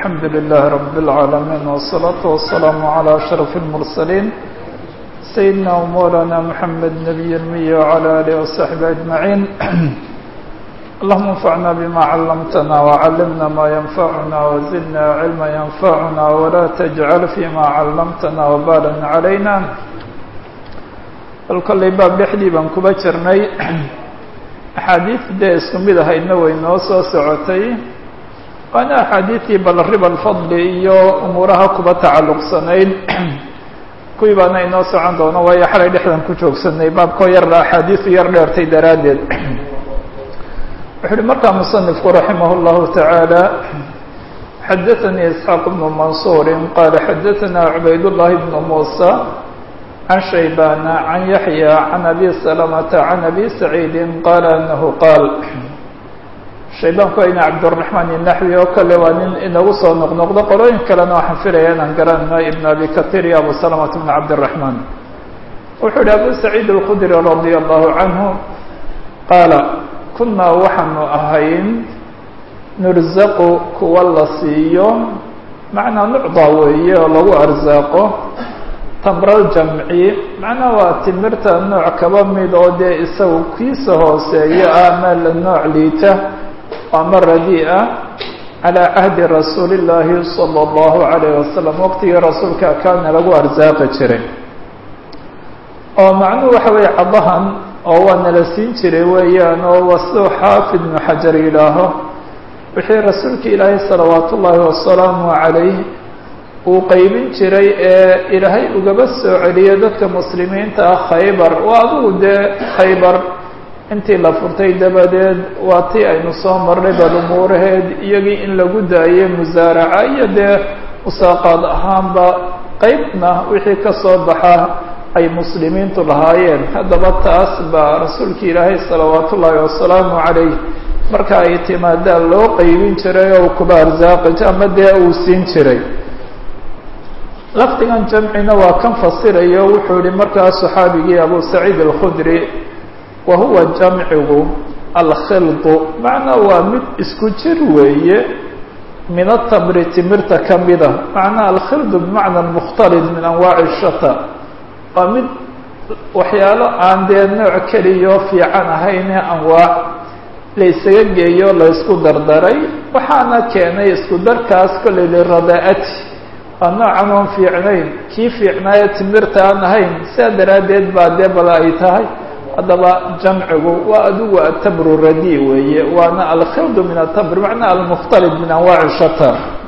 الحمد لله رب العالمين والصلاة والسلام على أشرف المرسلين سيدنا ومولانا محمد نبي المية وعلى آله وصحبه أجمعين اللهم انفعنا بما علمتنا وعلمنا ما ينفعنا وزدنا علما ينفعنا ولا تجعل فيما علمتنا وبالا علينا kolkollay baab dhexdii baan kuba jirnay axaadiid dee isku mid ahaydna way noo soo socotay waana axaadiidtii bal riba alfadli iyo umuuraha kuba tacalluqsanayd kuwii baana inoo socon doono waayo xalay dhexdan ku joogsanay baabkoo yar axaadiisu yar dheertay daraaddeed wuxu uhi markaa musanifku raximah اllahu taعaalى xadaثanii isxaaq bnu mansuuri qaala xadaثana cubayd llahi bnu muusa can shaybana can yaxya can abi salamata can abi saciidi qaala anahu qaal shaybaanku ayna cabdiraxmaan inaxwi oo kale waa nin inagu soo noqnoqdo qolooyin kalena waxaan filaya inaan garanayno ibn abi katir iyo abu salamata bn cabdiraxmaan wuxuu yihi abu saciid alkhudri radia allahu canhu qaala kunaa waxaanu ahayn nurzaqu kuwa la siiyo macnaa nucdaa weeye oo lagu arsaaqo tamral jamci macnaha waa timirta nooc kaba mid oo dee isagu kiisa hooseeyo ah ama la nooc liita ama radi ah calaa cahdi rasuuli llaahi sala allahu calayh wasalam waqtigii rasuulka kaana lagu arsaaqi jiray oo macnuhu waxa weeye cadahan oo waa nala siin jiray weeyaan oo waa siduu xaafid ibnu xajar yidhaaho wixii rasuulka ilaahay salawaat ullaahi wasalaamu calayh uu qeybin jiray ee ilaahay ugaba soo celiyo dadka muslimiinta ah khaybar waa adigu dee khaybar intii la furtay dabadeed waa tii aynu soo marnay bal umuuraheed iyagii in lagu daayay musaaraca iyo dee musaaqaad ahaanba qeybna wixii ka soo baxa ay muslimiintu lahaayeen haddaba taas baa rasuulka ilaahay salawaat ullaahi wasalaamu calayh marka ay timaadaan loo qeybin jiray oo kuba arsaaqi ama dee uu siin jiray lafdigan jamcina waa kan fasirayo wuxuu yihi markaa saxaabigii abu saciid alkhudri wa huwa jamcigu alkhildu macnaa waa mid isku jir weeye min atamri timirta ka mida macnaa alkhildu bimacna mukhtalid min anwaaci shata waa mid waxyaalo aan dee nooc keliyo fiican ahaynee anwaac la ysaga geeyo la ysku dardaray waxaana keenay isku darkaas kolley liradaa'ati waa noocan oon fiicnayn kii fiicnaayo timirta aan ahayn sidaa daraaddeed baa dee bala ay tahay haddaba jamcigu waa adigu atamru radi weeye waana alkhildu min atamr macnaa almukhtalid min anwaaci shata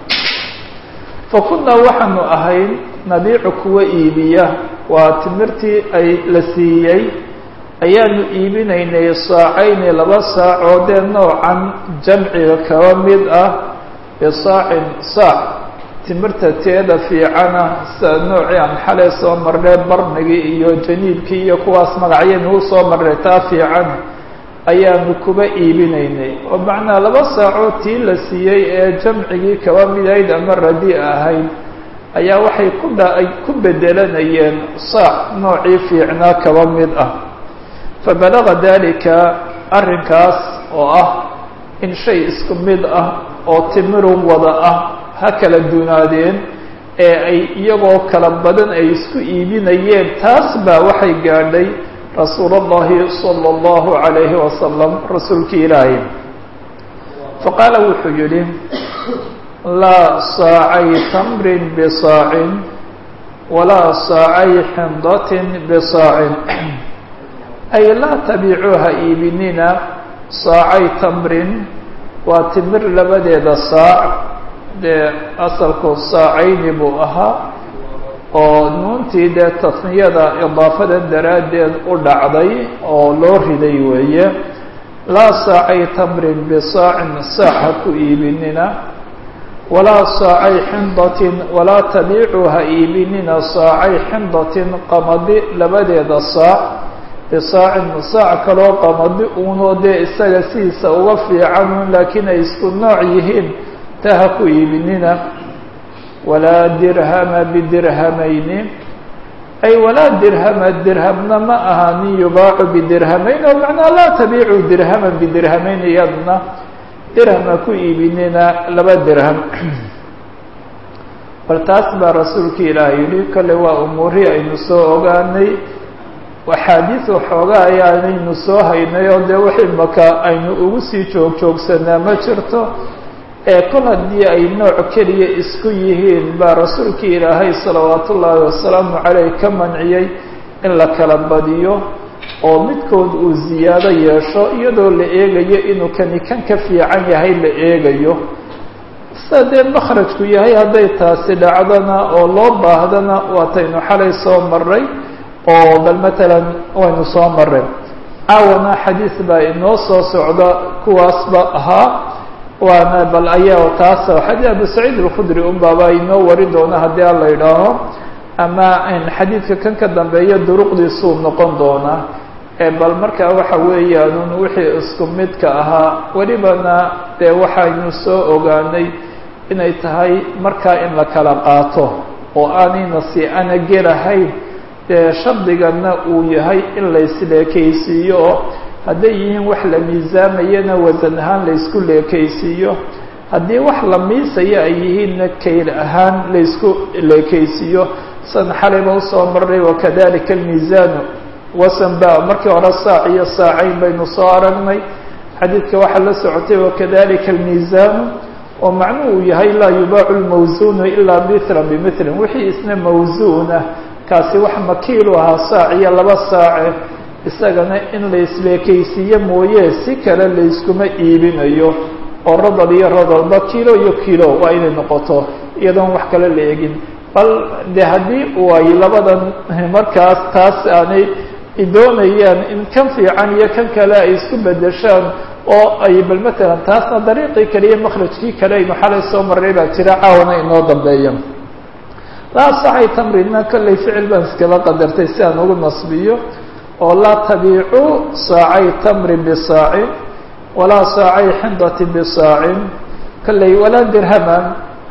fa kunaa waxaanu ahayn nabiicu kuwa iibiya waa timirtii ay la siiyey ayaanu iibinaynay saacayni laba saac oo dee noocan jamciga kaba mid ah bisaacin saac timirta teeda fiicana sida noocii aan xalay soo marnay barnigii iyo janiibkii iyo kuwaas magacyaynu u soo marnay taa fiican ayaanu kuba iibinaynay oo macnaa laba saacoo tii la siiyey ee jamcigii kaba midayd ama radi ahayd ayaa waxay ku dha ay ku bedelanayeen saac noocii fiicnaa kaba mid ah fabalaga dalika arrinkaas oo ah in shay isku mid ah oo timirun wada ah ha kala dunaadeen ee ay iyagoo kala badan ay isku iibinayeen taas baa waxay gaadhay rasuul اllahi salى اllahu عalayhi wasalam rasuulkii ilaahay faqaala wuxuu yihi laa saacay tamrin bisaacin walaa saacay xindatin bisaacin ay laa tabiicuuha iibinina saacay tamrin waa timir labadeeda saac dee asalku saacayni buu ahaa oo nuuntii dee tasniyada idaafadan daraaddeed u dhacday oo loo riday weeye laa saacay tamrin bisaacin saac ha ku iibinina walaa saacay xindatin walaa tabiicuu ha iibinina saacay xindatin qamadi labadeeda saac bisaacin saac kaloo qamadi uunoo dee isaga sidiisa uga fiicanun laakiin ay isku nooc yihiin taa ha ku iibinina walaa dirhama bidirhamayni ay walaa dirhama dirhamna ma ahaanin yubaacu bidirhamayn oo macnaa laa tabiicu dirhaman bidirhamayn iyadna dirham ha ku iibinina laba dirham bal taas baa rasuulka ilaah yidhi kale waa umuurihii aynu soo ogaanay axaadiis waxoogaa ayaanaynu soo haynay oo dee wixii maka aynu ugu sii joog joogsanaa ma jirto ee kol haddii ay nooc keliya isku yihiin baa rasuulkii ilaahay salawaatu ullaahi wasalaamu caleyh ka manciyey in la kala badiyo oo midkood uu ziyaado yeesho iyadoo la eegayo inuu kani kan ka fiican yahay la eegayo sida dee makhrajku yahay hadday taasi dhacdona oo loo baahdana waataynu xalay soo maray oo bal matalan waynu soo maray caawana xadiis baa inoo soo socda kuwaasba ahaa waana bal ayaa taas xadii abu saciid alkhudri unbaaba inoo wari doona haddii aan la idhaaho ama xadiidka kan ka dambeeya duruqdiisuu noqon doonaa bal markaa waxa weeyaanun wixii isku midka ahaa welibana dee waxaynu soo ogaanay inay tahay markaa in la kala qaato oo aanayna si ana gelahayn dee shardigana uu yahay in la isleekaysiiyo oo hadday yihiin wax la miisaamayana wasan ahaan la isku leekaysiiyo haddii wax la miisaya ay yihiinna kayl ahaan la isku leekaysiiyo san xalayba usoo maray wakadalika almiisaanu wasan ba markii hore saac iyo saacayn baynu soo aragnay xadiidka waxaa la socotay wakadalika almiisaanu oo macnuhu uu yahay laa yubaacu lmawsuunu ilaa mithlan bimithlan wixii isna mawsuunah kaasi wax makiilu ahaa saac iyo laba saace isagana in la isleekaysiiyo mooye si kale layskuma iibinayo oo rodol iyo rodolba kilo iyo kilo waa inay noqoto iyadoon wax kale la egin bal de haddii u ay labadan markaas taas aanay doonayaan in kan fiican iyo kan kale ay isku bedeshaan oo ay bal matalan taasna dariiqii kale iyo makhrajkii kale aynu xalay soo marray baa jira caawana inoo dambeeya laa saxay tamrina kollay ficil baan iskala qadartay si aan ugu nasbiyo oo laa tabiicuu saacay tamrin bisaacin walaa saacay xindatin bisaacin kollay walaa dirhaman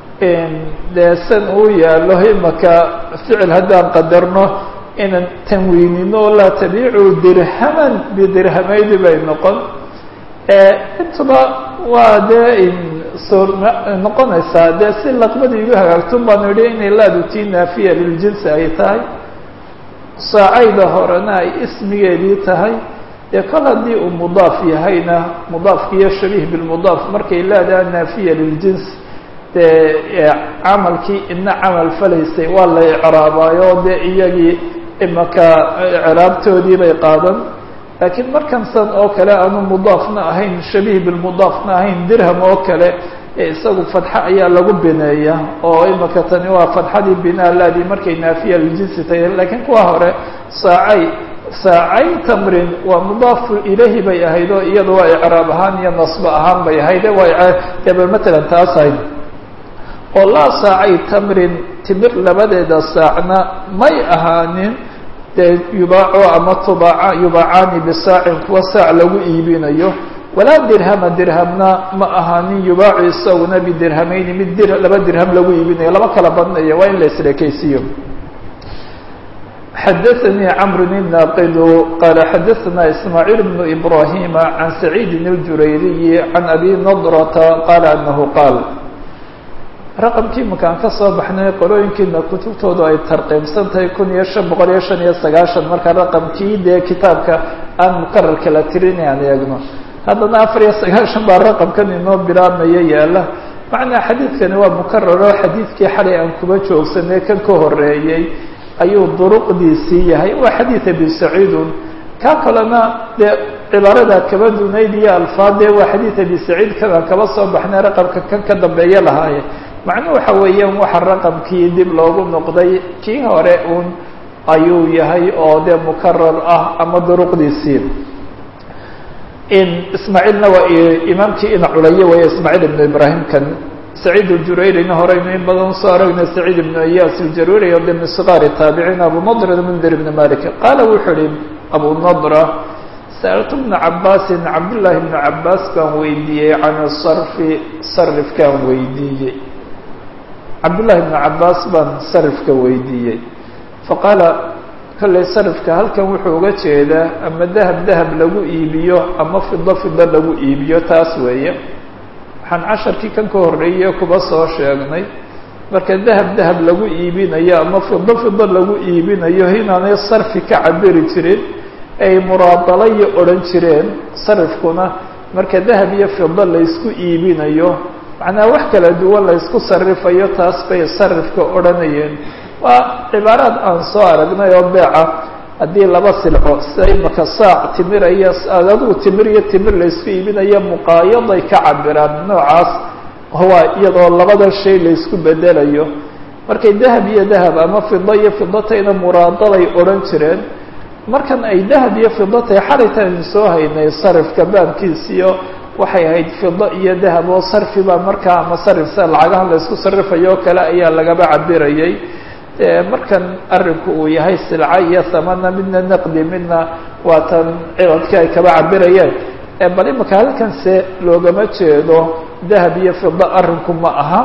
dee san uu yaalo imaka ficil haddaan qadarno inaan tanwiinino laa tabiicuu dirhaman bidirhamaydi bay noqon intuba waa dee soo noqonaysaa dee si laqbadii igu hagaagtun baanu idhi inay laadu tii naafiya liljinsi ay tahay saacayda horena ay ismigeedii tahay dee kol haddii uu mudaaf yahayna mudaafki iyo shabiih bilmudaaf markay leedaha naafiya liljins dee camalkii ina camal falaysay waa la icraabaayo dee iyagii imaka icraabtoodii bay qaadan laakiin markansan oo kale aanu mudaafna ahayn shabiih bilmudaafna ahayn dirham oo kale ee isagu fadxa ayaa lagu bineeya oo imaka tani waa fadxadii binaa laadii markay naafiya liljinsi tahay laakiin kuwa hore saacay saacay tamrin waa mudaafu ilahi bay ahayd oo iyada waa icraab ahaan iyo nasbo ahaan bay ahayd waa deba matalan taas ahayd oo laa saacay tamrin timir labadeeda saacna may ahaanin dee yubaaco ama tubaaca yubaacaani bisaacin kuwa saac lagu iibinayo walaa dirhama dirhamna ma ahaanin yubaacu isaguna bidirhamayni mid dir laba dirham lagu iibinayo lama kala badnayo waa in la isleekaysiiyo xadaثnي cمr الناqd qال xadaثna إسmاعيل بن إبراهيم عن سعيid الجurayriي عن أbي نضرة qال أنه qاal raqمkii makaan ka soo baxnay qolooyinkiina kutubtoodu ay tarqiimsan tahay kun iyo شhan boqol iyo شhan iyo sagaashan marka raqمkii dee kitaabka aan mqararka la tirin aan eegno haddana afar iyo sagaashan baa raqمkan inoo bilaabmaya yaala macnaa xadiidkani waa mkararo xadiidkii xalay aan kuba joogsanay kan ka horeeyey ayuu duruqdiisii yahay waa xadiid abi saciidun ka kalena dee cibaarada kaba dunayd iyo alfaadee waa xadiid abi saciid kadaan kaba soo baxnay raqamka kan ka dambeeye lahaaye macnuhu waxa weeyaan waxa raqamkii dib loogu noqday kii hore un ayuu yahay oo dee mukarar ah ama duruqdiisii in ismaaciilna waa imaamkii ina culayo weeye ismaaciil ibnu ibraahim kan سعيد الجurayرina horeynu in badan usoo aragnay سعيد بن إyاس الjaruri o de min صغاar التaaبعيin abu نضر mنdir بن mالك qala wuxuu hi abu نضرة sألت بن cabاsi cabdاللahi بن cabاs baan weydiiyey can الصرف صrفkaan weydiiyey cabdاللahi بن cabاs baan صrفka weydiiyey faqaala kolley صrفka halkan wuxuu uga jeedaa ama dahب dahب lagu iibiyo ama fido fido lagu iibiyo taas weeye waxaan casharkii kan ka horreeyey kuba soo sheegnay marka dahab dahab lagu iibinayo ama fido fido lagu iibinayo inaanay sarfi ka cabiri jirin ay muraadalayo odhan jireen sarifkuna marka dahab iyo fido laysku iibinayo macnaha wax kala duwan laysku sarifayo taas bay sarifka odhanayeen waa cibaaraad aan soo aragnay oo beeca haddii laba silco sida imaka saac timir iyo adigu timir iyo timir laysku iibinayo muqaayaday ka cabiraan noocaas waa iyadoo labada shay laysku bedelayo markay dahab iyo dahab ama fido iyo fidatayna muraadaday odhan jireen markan ay dahab iyo fidatay xalaytan soo haynay sarifka baabkiisiyo waxay ahayd fido iyo dahab oo sarfi baa markaa ama sarif sida lacagahan laysku sarifayo o kale ayaa lagaba cabirayay markan arinku uu yahay silca iyo thamana midna naqdi midna waa tan ciwadkii ay kaba cabirayeen bal imaka halkanse loogama jeedo dahab iyo fido arinku ma aha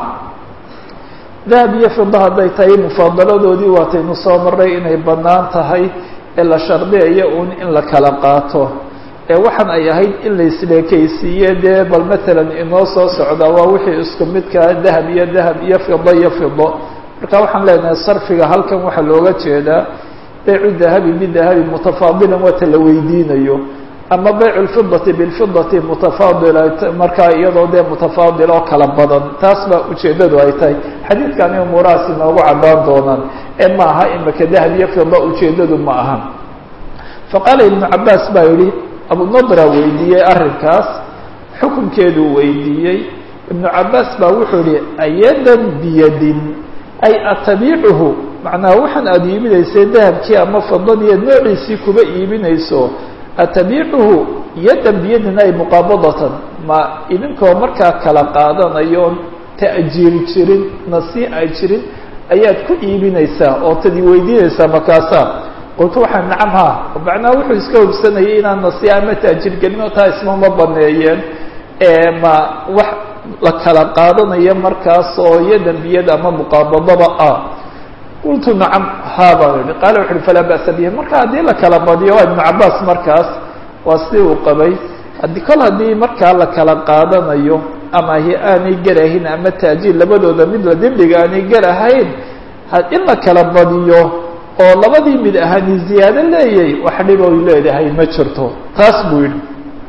dahab iyo fido hadday tahay mufaadaladoodii waataynu soo maray inay bannaan tahay ee la shardiyayo un in la kala qaato ee waxaan ay ahayd in la isleekaysiiye dee bal matalan inoo soo socda waa wixii isku midkaa dahab iyo dahab iyo fido iyo fido marka waxaan leenahay sarfiga halkan waxaa looga jeedaa baycu dahabi bidahabi mutafaadilan waata la weydiinayo ama baycu lfidati bilfidati mutafaadila markaa iyadoo dee mutafaadil oo kala badan taas baa ujeeddadu ay tahay xadiidkani umuurahaas inoogu caddaan doonaan ee ma aha imaka dahab iyo fido ujeeddadu ma aha faqaala ibnu cabaas baa yihi abunadra weydiiyey arrinkaas xukunkeeduu weydiiyey ibnu cabaas baa wuxuu yihi ayadan biyadin ay atabiicuhu macnaha waxaan aada iibinaysay dahabkii ama fidadii noociisii kuba iibinayso atabiicuhu yadan biyadin ay muqaabadatan ma idinkoo markaa kala qaadanayoon ta'jiiri jirin nasii ay jirin ayaad ku iibinaysaa oo tadi weydiinaysaa markaasaa qultu waxaa nacam ha macnaha wuxuu iska hubsanayay inaan nasiya ama taajir gelin oo taa ismama baneeyeen ma wax la kala qaadanayo markaas oo yadan biyad ama muqaabadaba ah qultu nacam ha baan yihi qaala wuxu uhi falaa ba'sa bihi marka haddii la kala badiyo waa ibnu cabaas markaas waa sidii uu qabay haddii kol haddii markaa la kala qaadanayo ama hi aanay garahayn ama taajiir labadooda mid la dembiga aanay garahayn in la kala badiyo oo labadii mid ahani ziyaado leeyay wax dhib oy leedahay ma jirto taas buu yidhi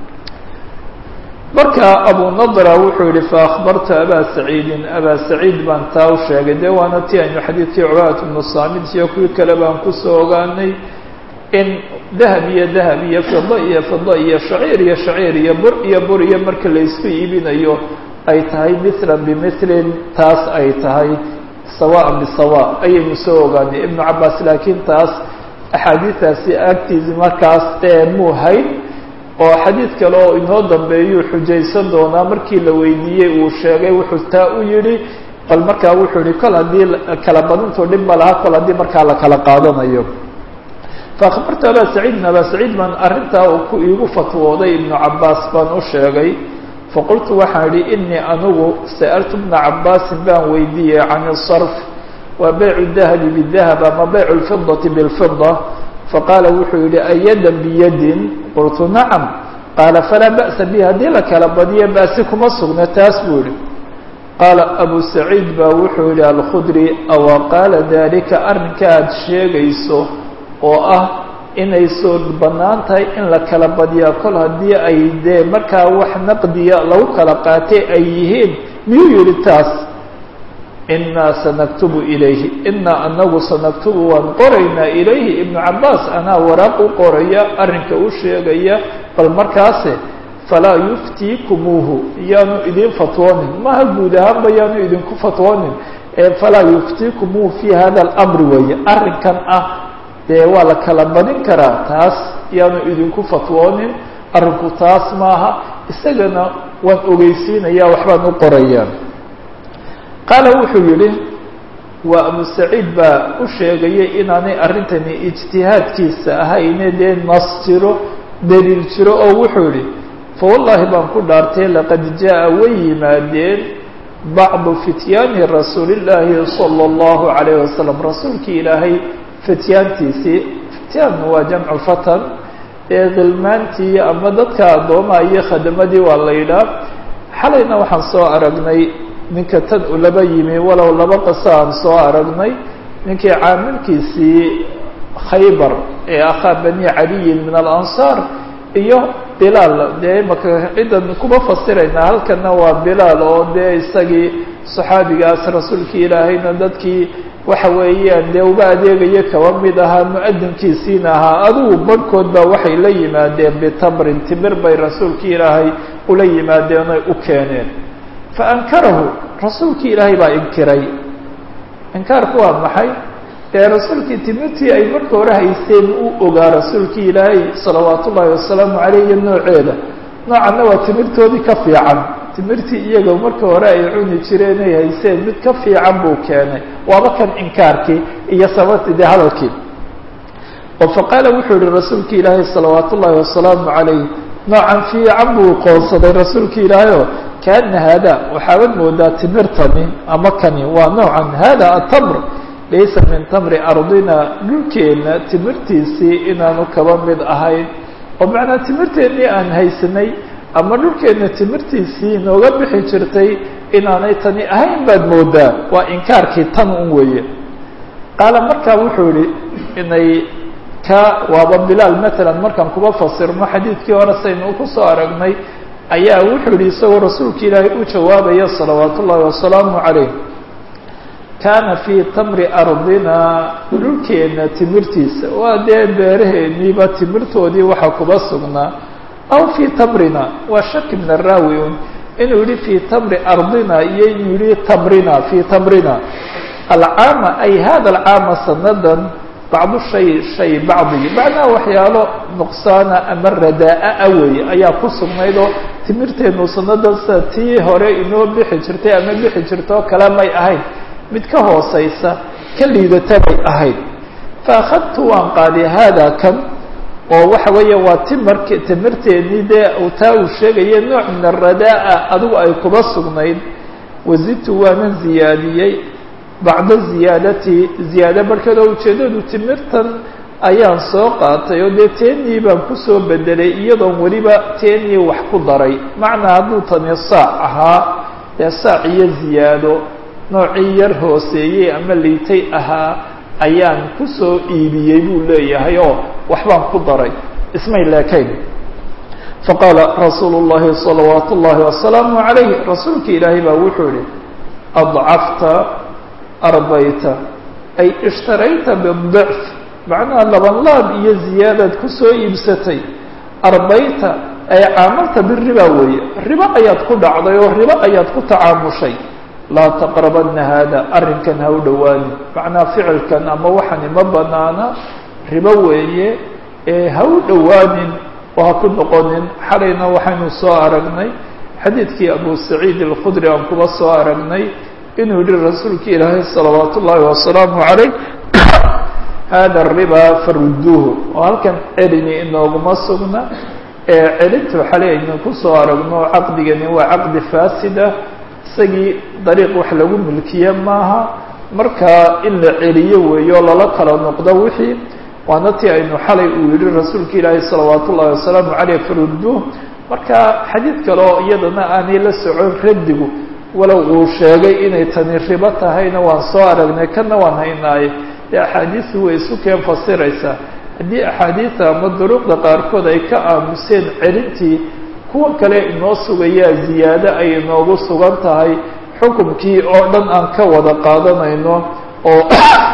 marka abu nadra wuxuu yihi faakbartu abaa saciidin abaa saciid baan taa u sheegay dee waana ti aynu xadiidkii cubaat bnu saamid iyo kuwii kale baan kusoo ogaanay in dahab iyo dahab iyo fido iyo fido iyo shaciir iyo shaciir iyo bur iyo bur iyo marka laysku iibinayo ay tahay mithlan bimilin taas ay tahay sawaan bisawa ayaynu soo ogaanay ibnu cabaas laakiin taas axaadiistaasi agtiisi markaas muu hayn oo xadiid kale oo inoo dambeeyuu xujaysan doonaa markii la weydiiyey uu sheegay wuxuu taa u yidhi bal markaa wuxuu yihi kol haddii kala badintu dhib ma laha kol haddii markaa la kala qaadanayo faakbartu abaa saciidin abaa saciid baan arrintaa uu ku iigu fatwooday ibnu cabaas baan u sheegay faqultu waxaan idhi inii anigu sa'altu bna cabaasin baan weydiiyey can isarf waa baycu dahabi bidahab ama baycu lfidati bilfida faqaala wuxuu yihi ayadan biyadin qultu nacam qaala falaa ba'sa bi haddii la kala badiyo ba'si kuma sugna taas buu yihi qaala abu saciid baa wuxuu yihi alkhudri awa qaala dalika arrinka aada sheegayso oo ah inay soo bannaan tahay in la kala badiyaa kol haddii ay dee markaa wax naqdiya lagu kala qaatay ay yihiin miyuu yihi taas inaa sanaktubu ilayhi inaa anagu sanaktubu waan qoraynaa ilayhi ibnu cabaas anaa waraaq u qoraya arrinka u sheegaya bal markaase falaa yuftiikumuuhu yaanu idin fatwoonin maha guud ahaanba yaanu idinku fatwoonin falaa yuftiikumuuhu fi hada alamri weeye arrinkan ah dee waa la kala badin karaa taas yaanu idinku fatwoonin arrinku taas maaha isagana waan ogeysiinaya waxbaan u qorayaa qaala wuxuu yihi waa abu saciid baa u sheegayay inaanay arrintani ijtihaadkiisa ahayne dee nas jiro daliil jiro oo wuxuu yihi fawallaahi baan ku dhaartay laqad jaa way yimaadeen bacdu fityaani rasuulillaahi sala allahu calayh wasalam rasuulkii ilaahay fityaantiisii fityaan waa jamcu fatan ee khilmaantii ama dadka addoomaha iyo khadamadii waa la yidhaah xalayna waxaan soo aragnay ninka tan u laba yimi walow laba qaso aan soo aragnay ninkii caamilkiisii khaybar ee akhaa bani caliyin min alansaar iyo bilaal dee imaka ciddan kuma fasiraynaa halkana waa bilaal oo dee isagii saxaabigaas rasuulkii ilaahayna dadkii waxa weeyaan dee uba adeegaya kaba mid ahaa mu-adinkiisiina ahaa adigu barhkood baa waxay la yimaadeen bitamrin timir bay rasuulkii ilaahay ula yimaadeen oy u keeneen fa ankarahu rasuulkii ilaahay baa inkiray inkaarku waa maxay dee rasuulkii timirtii ay marka hore haysteen uu ogaa rasuulkii ilaahay salawaat ullaahi wasalaamu caleyh iyo nooceeda noocanna waa timirtoodii ka fiican timirtii iyaga marka hore ay cuni jireen ay hayseen mid ka fiican buu keenay waaba kan inkaarkii iyo sababtii dee hadalkii oo faqaala wuxuu yihi rasuulki ilaahay salawaat ullaahi wasalaamu calayh noocan fiican buu qoonsaday rasuulki ilaahay oo kaana haada waxaabad moodaa timirtani ama kani waa noocan hada atamr laysa min tamri ardina dhulkeenna timirtiisii inaanu kaba mid ahayn oo macnaa timirteennii aan haysanay ama dhulkeenna timirtiisii nooga bixi jirtay inaanay tani ahayn baad moodaa waa inkaarkii tan un weeye qaala markaa wuxuu yihi inay ka waaba bilaal matalan markaan kuba fasirno xadiidkii hore saynu ku soo aragnay ayaa wuxuu yihi isagoo rasuulka ilaahay u jawaabaya salawaat ullaahi wasalaamu calayh kaana fii tamri ardina dhulkeenna timirtiisa waa dee beeraheeniiba timirtoodii waxaa kuba sugnaa aw fii tamrina waa shaki min araawi un inuu yihi fii tamri ardina iyo inuu yihi tamrina fii tamrina alcaama ay hada alcaama sanadan bacdu shay shay bacdi macnaha waxyaalo nuqsaana ama radaa-a weeye ayaa ku sugnayd oo timirteenu sanadan sida tii hore inoo bixi jirtay ama bixi jirtoo kale may ahayn mid ka hooseysa ka liidata bay ahayd fa akhadtu waan qaaday haada kan oo waxa weeye waa timark timirteennii dee taa uu sheegaya nooc min aradaa-a adigu ay kuba sugnayd wazidtu waanan ziyaadiyey bacda ziyaadati ziyaado barhkeed oo ujeeddadu timirtan ayaan soo qaatay oo dee teennii baan kusoo bedelay iyadoon weliba teennii wax ku daray macnaa hadduu tani saac ahaa dee saac iyo ziyaado noocii yar hooseeyey ama liitay ahaa ayaan kusoo iibiyey buu leeyahay oo waxbaan ku daray ismay leekayn faqaala rasuulu llahi salawaat ullaahi wasalaamu calayh rasuulki ilaahay baa wuxuu yihi adcafta arbayta ay ishtarayta bidicf macnaha laban laab iyo ziyaadaad kusoo iibsatay arbayta ay caamalta biriba weeye ribo ayaad ku dhacday oo ribo ayaad ku tacaamushay laa taqrabana haada arrinkan ha u dhowaanin macnaa ficilkan ama waxani ma banaana ribo weeye ee ha u dhowaanin oo ha ku noqonin xalayna waxaynu soo aragnay xadiidkii abu saciid alkhudri aan kuba soo aragnay inuu yihi rasuulka ilaahay salawaat ullaahi wasalaamu calayh hada riba faruduuhu oo halkan celini inooguma sugna ee celintu xalay aynu kusoo aragno caqdigani waa caqdi faasida isagii dariiq wax lagu milkiye maaha markaa in la celiyo weeyo o lala kala noqdo wixii waana tii aynu xalay uu yihi rasuulka ilaahi salawaat ullahi wasalaamu caleyh faruduuh marka xadiid kale oo iyadana aanay la socon raddigu walow uu sheegay inay tani ribo tahayna waan soo aragnay kana waan haynaaye dee axaadiistu way isu keen fasiraysaa haddii axaadiida ama duruuqda qaarkood ay ka aamuseen celintii kuwa kale inoo sugayaa ziyaado ay inoogu sugan tahay xukumkii oo dhan aan ka wada qaadanayno oo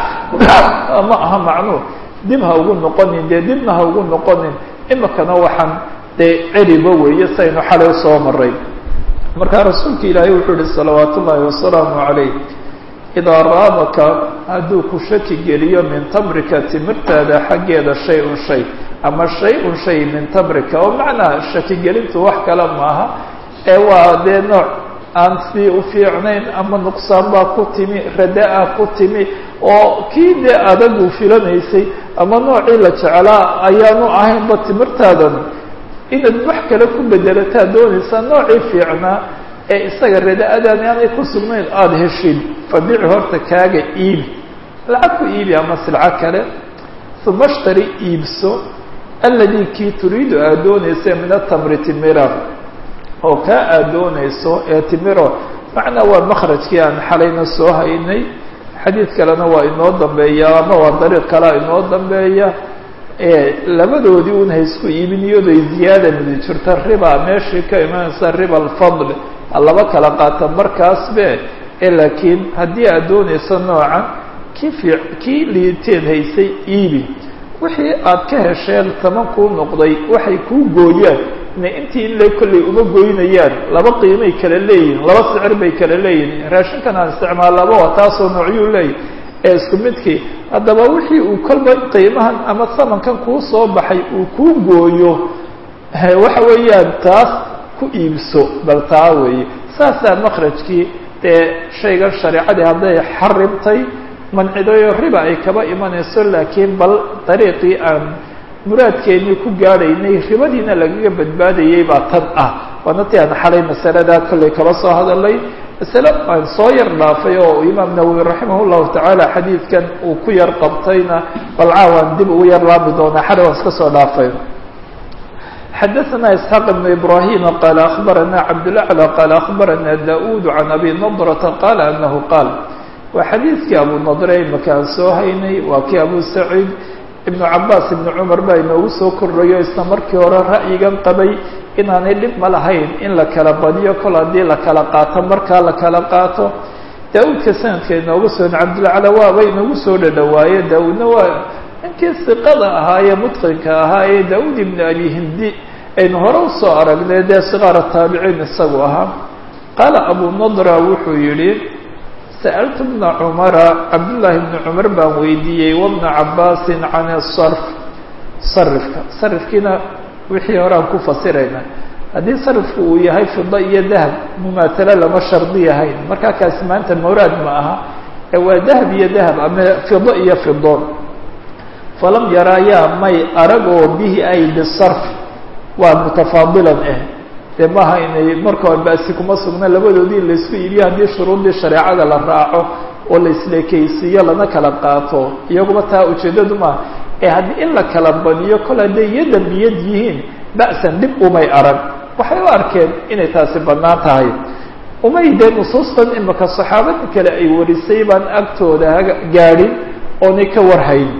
ma aha macnuu dib ha ugu noqonin dee dibna ha ugu noqonin imikana waxaan dee celiba weeye saynu xalay soo maray markaa rasuulka ilaahay wuxuu yihi salawaat ullaahi wasalaamu calayh idaa raabaka hadduu ku shaki geliyo min tamrika timirtaada xaggeeda shay-un shay ama shay-un shay min tamrika oo macnaa shakigelintu wax kale maaha ee waa dee nooc aan sii u fiicnayn ama nuqsaan baa ku timi rada-a ku timi oo kii dee adagu filanaysay ama noocii la jeclaa ayaanu ahaynba timirtaadan inaad wax kale ku bedelataa doonaysaa noocii fiicnaa ee isaga rada-adaan aanay ku sugnayn aada heshid fabici horta kaaga iibi lacag ku iibi ama silco kale uma shtari iibso alladii kii turiidu aada doonaysa min atamri timira oo kaa aada doonayso ee timiro macnaa waa makrajkii aan xalayna soo haynay xadiid kalena waa inoo dambeeya ama waa dariiq kalea inoo dambeeya labadoodii un haysku iibin iyadoo ziyaada midi jirta riba meeshii ka imanaysa riba alfadl laba kala qaata markaasbe ee laakiin haddii aad doonayso noocan kii fii kii liiteed haysay iibi wixii aad ka hesheen taman kuu noqday waxay kuu gooyaan ina intii in la kollay uma goynayaan laba qiimay kala leeyihin laba sicir bay kala leeyihin raashinkan aan isticmaalaba waa taasoo noocyuu leeyahy ee isku midkii haddaba wixii uu kolba qiimahan ama samankan kuu soo baxay uu kuu gooyo waxa weeyaan taas ku iibso bal taa weeye saasaa makrajkii dee shaygan shareecadii hadday xarimtay mancidayo riba ay kaba imanayso laakiin bal dariiqii aan muraadkeennii ku gaadhaynay ribadiina lagaga badbaadayay baa tan ah waana ti aan xalay masaladaa kollay kaba soo hadalay masale aan soo yar dhaafay oo imaam nawowi raximah llahu tacaala xadiidkan uu ku yar qabtayna bal caawaan dib ugu yar laabi doonaa xalay waan iska soo dhaafay xadaثna isxaaq ibn ibrahim qaala akhbarana cabdاlaclى qaala akhbarana da-ud can abi nadrata qaala anahu qaal waa xadiidkii abu nadre imaka aan soo haynay waa kii abu saciid ibnu cabaas ibnu cumar baa inoogu soo kordhayo isla markii hore ra'yigan qabay inaanay dhib ma lahayn in la kala badiyo kol haddii la kala qaato markaa la kala qaato daa-uudka sanadka inoogu soo cabdilcala waaba inoogu soo dhadhawaaye daa-uudna waa ninkii siqada ahaa ee mutqinka ahaa ee daa-uud ibnu abi hindi aynu hore usoo aragnay dee siqaara taabiciin isagu ahaa qaala abu nadra wuxuu yidhi sa'altu bna cumara cabdullaahi bni cumar baan weydiiyey wabna cabaasin can sarf sarifka sarifkiina wixii hore aan ku fasirayna haddii sarifku uu yahay fida iyo dahab mumaatalo lama shardi yahayn markaa kaasi maanta mawraad ma aha ee waa dahab iyo dahab ama fido iyo fido falam yaraayaa may arag oo bihi ay bisarf waa mutafaadilan ah dee maaha inay marka hore basi kuma sugna labadoodii laysku iibiyo haddii shuruuddii shareecada la raaco oo la isleekeysiiyo lana kala qaato iyaguba taa ujeeddadu maaha ee haddii in la kala badiyo kol hadday iyo dambiyad yihiin ba'san dhib umay arag waxay u arkeen inay taasi bannaan tahay umay dee nusuustan imika saxaabada kale ay warisay baan agtooda gaadhin oonay ka warhayn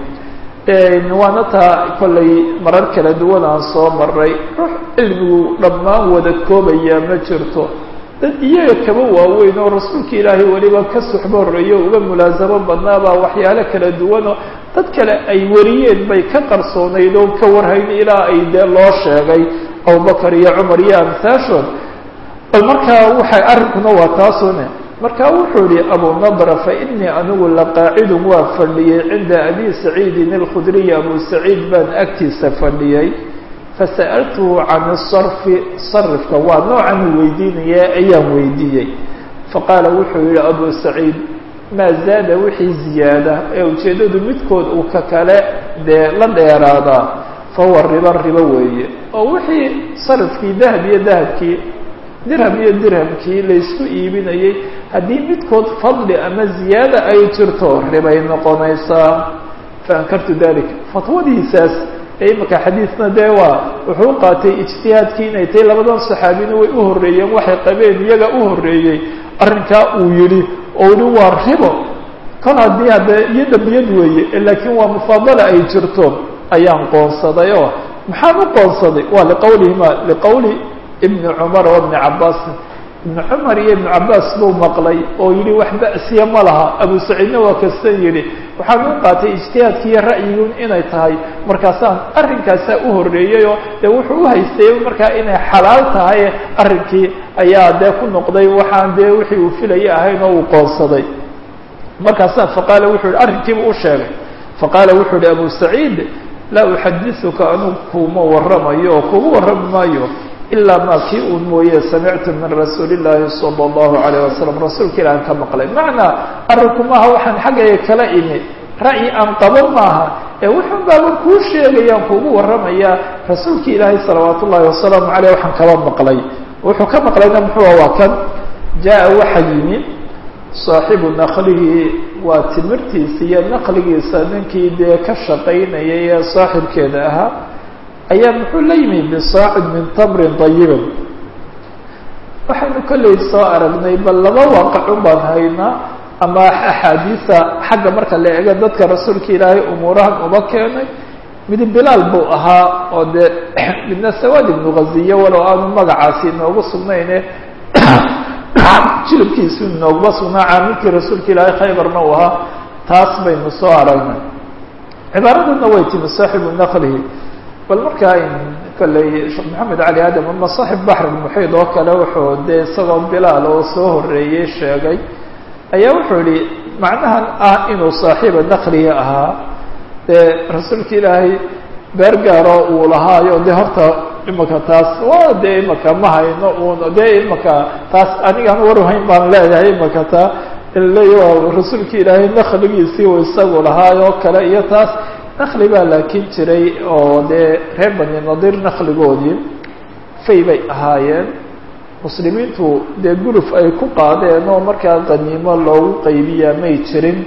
waana taa kollay marar kala duwan aan soo maray ruux cilmigu dhammaan wada koobayaa ma jirto dad iyaga kaba waaweyn oo rasuulka ilaahay weliba ka suxbo horeeyo uga mulaasamo badnaabaa waxyaalo kala duwanoo dad kale ay wariyeen bay ka qarsoonayd oo ka warhayn ilaa ay dee loo sheegay abubakar iyo cumar iyo amhaashood bal markaa waxay arrinkuna waa taasune markaa wuxuu yihi abu nadra fainii anigu laqaacidun waa fadhiyey cinda abi saciidin alkhudriy abu saciid baan agtiisa fadhiyey fasa'altuhu can sarfi sarifka waa noocan weydiinaya ayaan weydiiyey faqaala wuxuu yihi abu saciid maa zaada wixii ziyaada ee ujeeddadu midkood uu ka kale dee la dheeraadaa fahuwa riba ribo weeye oo wixii sarifkii dahab iyo dahabkii dirham iyo dirhamkii laysku iibinayay haddii midkood fadli ama ziyaada ay jirto ribay noqonaysaa faankartu dalika fatwadiisaas ee imika xadiidna dee waa wuxuu qaatay ijtihaadkii inay tahay labadan saxaabina way u horreeyeen waxay qabeen iyaga u horreeyey arrinkaa uu yidhi oo yihi waa ribo kol haddii haddee iyo dambiyad weeye laakiin waa mufaadala ay jirto ayaan qoonsaday oo maxaan u qoonsaday waa liqowlihima liqowli ibni cumar wa bni cabaasin ibnu cumar iyo ibnu cabaas buu maqlay oo yihi wax ba'siya ma laha abu saciidna waa kasta yidhi waxaan u qaatay ijtihaadki iyo ra'yigun inay tahay markaasaan arrinkaasaa u horreeyeyoo dee wuxuu uhaystay markaa inay xalaal tahay arrinkii ayaa dee ku noqday waxaan dee wixii uu filaya ahayn oo uu qoonsaday markaasaa faqaala wuxuu yihi arrinkiiba u sheegay faqaala wuxuu yihi abu saciid laa uxadisuka anugu kuma warramayo oo kugu warrami maayo ilaa maa kii uun mooye samictu min rasuuli llaahi sala allahu alayh wasalam rasuulka ilah aan ka maqlay macnaa arrinku maaha waxaan xaggaya kala imi ra'yi aan qabo maaha ee wuxuun baaba kuu sheegayaan kuugu warramayaa rasuulki ilaahay salawaat ullahi wasalaamu caleyh waxaan kaba maqlay wuxuu ka maqlayna muxuua waa kan jaa waxa yimi saaxibu naqlihi waa timirtiisa iyo naqligiisa ninkii dee ka shaqaynayay ee saaxibkeeda ahaa ayaa muxuu la yimi bisaacid min tamrin dayibin waxaynu kolley soo aragnay bal laba waaqacu baan haynaa ama axaadiisa xagga marka la eego dadka rasuulka ilaahay umuurahan uba keenay mid bilaal buu ahaa oo dee midna sawaad ibnu ghaziye walow aanu magacaasi inoogu sugnayne jilibkiisu inooguma sugnaa caamilkii rasuulka ilaahay khaybarna uu ahaa taas baynu soo aragnay cibaaraduna way timi saaxibu naklihi bal markaa kolley sheekh maxamed cali aadam ama saaxib baxr muxiid oo kale wuxuu dee isagoo bilaal oo soo horeeyey sheegay ayaa wuxuu yihi macnahan ah inuu saaxiiba naklihi ahaa dee rasuulka ilaahay beer gaaro uu lahaayo dee horta imaka taas waa dee imaka ma hayno un dee imaka taas anigaan warhayn baan leeyahay imaka taa leey rasuulka ilaahay nakligiisii uu isagu lahaayoo kale iyo taas nakli baa laakin jiray oo dee reer bani nadir nakligoodii fay bay ahaayeen muslimiintu dee guluf ay ku qaadeen oo markaa qaniimo loogu qaybiyaa may jirin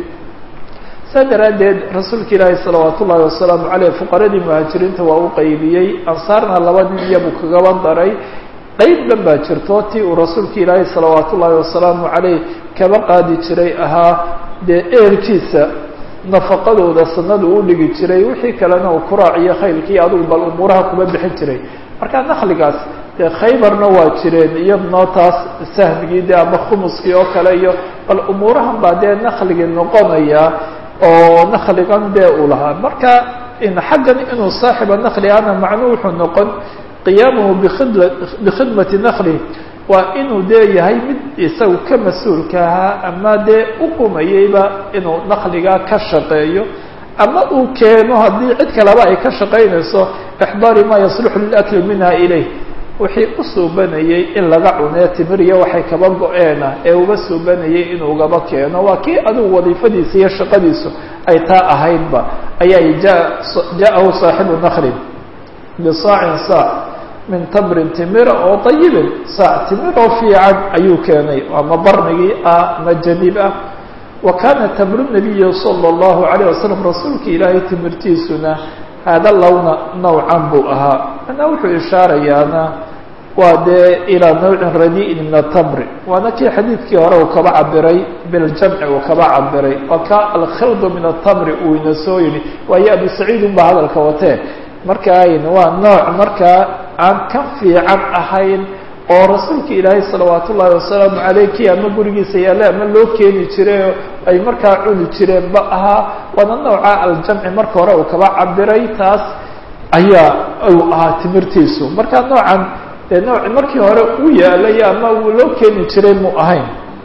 saa daraaddeed rasuulka ilaahi salawaat ullaahi wasalaamu caleyh fuqaradii muhaajiriinta waa u qaybiyey ansaarna laba nin iyabuu kagaba daray qayb dhan baa jirto tii uu rasuulka ilaahi salawaat ullaahi wasalaamu caleyh kaba qaadi jiray ahaa dee eerkiisa nafaqadooda sanada u dhigi jiray wixii kalena uu kuraaciyo khaylkii adugu bal umuuraha kuma bixin jiray marka nakligaas dee khaybarna waa jireen iyaduna taas sahmigii de ama khumuskii oo kale iyo bal umuurahan baa dee nakligii noqonaya oo nakligan dee uu lahaa marka xaggan inuu saaxiba nakli ana macnuu wuxuu noqon qiyaamuhu bikid bikhidmati nakli waa inuu dee yahay mid isagu ka mas-uulka ahaa ama dee u qumayeyba inuu nakligaa ka shaqeeyo ama uu keeno haddii cid kaleba ay ka shaqaynayso ixdaari maa yasluxu lilakli minha ilayh wixii u suubanayey in laga cunee timiriya waxay kaba go-eena ee uga suubanayay inuu gaba keeno waa kii adigu wadiifadiisa iyo shaqadiisu ay taa ahaydba ayaa jaa-ahu saaxibu nakhlin bisaacin saac min tamrin timira oo ayibin saac timir oo fiican ayuu keenay ama barnigii ah ama janiib ah wa kaana tamru nabiyi sala allahu alayh wasalam rasuulka ilaahay timirtiisuna haada lowna nawcan buu ahaa manaa wuxuu ishaarayaana waa dee ilaa nawcin radi'in min atamri waana kii xadiidkii hore uu kaba cabiray biljamci uu kaba cabiray waa ka alkhildu min atamri uu ina soo yihi waayo abu saciid unbaa hadalka watee markaan waa nooc markaa aan ka fiican ahayn oo rasuulka ilaahay salawaat ullaahi wasalaamu caleyh kii ama gurigiisa yaale ama loo keeni jiray ay markaa cuni jireenba ahaa waana nooca aljamci marka hore uu kaba cabiray taas ayaa uu ahaa timirtiisu marka noocan dee nooci markii hore u yaalay ama uu loo keeni jiray mu ahayn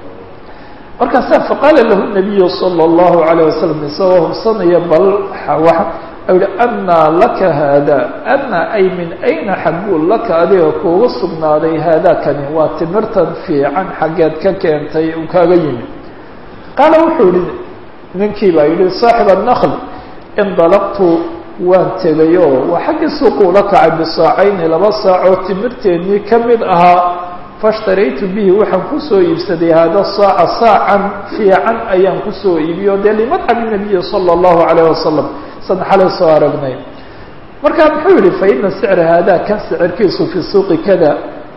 markaasa faqaala lahu nabiyu sala allahu alayh wasalam isagoo hubsanaya bal yihi anaa laka haada ana ay min ayna xagguu laka adiga kuuga sugnaaday haadakani waa timirtan fiican xaggeed ka keentay uu kaaga yimi qaala wuxuu yihi ninkii baa yihi saaxib anakl indalaqtu waan tegay oo waa xaggii suuquu la kacay bisaacayni laba saacoo timirteennii ka mid ahaa faashtaraytu bihi waxaan kusoo iibsaday haada saaca saacan fiican ayaan kusoo iibiyo dee limadcabi nabiyi sala allahu alayh wasalam san xalay soo aragnay markaa muxuu yihi fa ina sicra haadaa kan sicirkiisu fi suuqi kada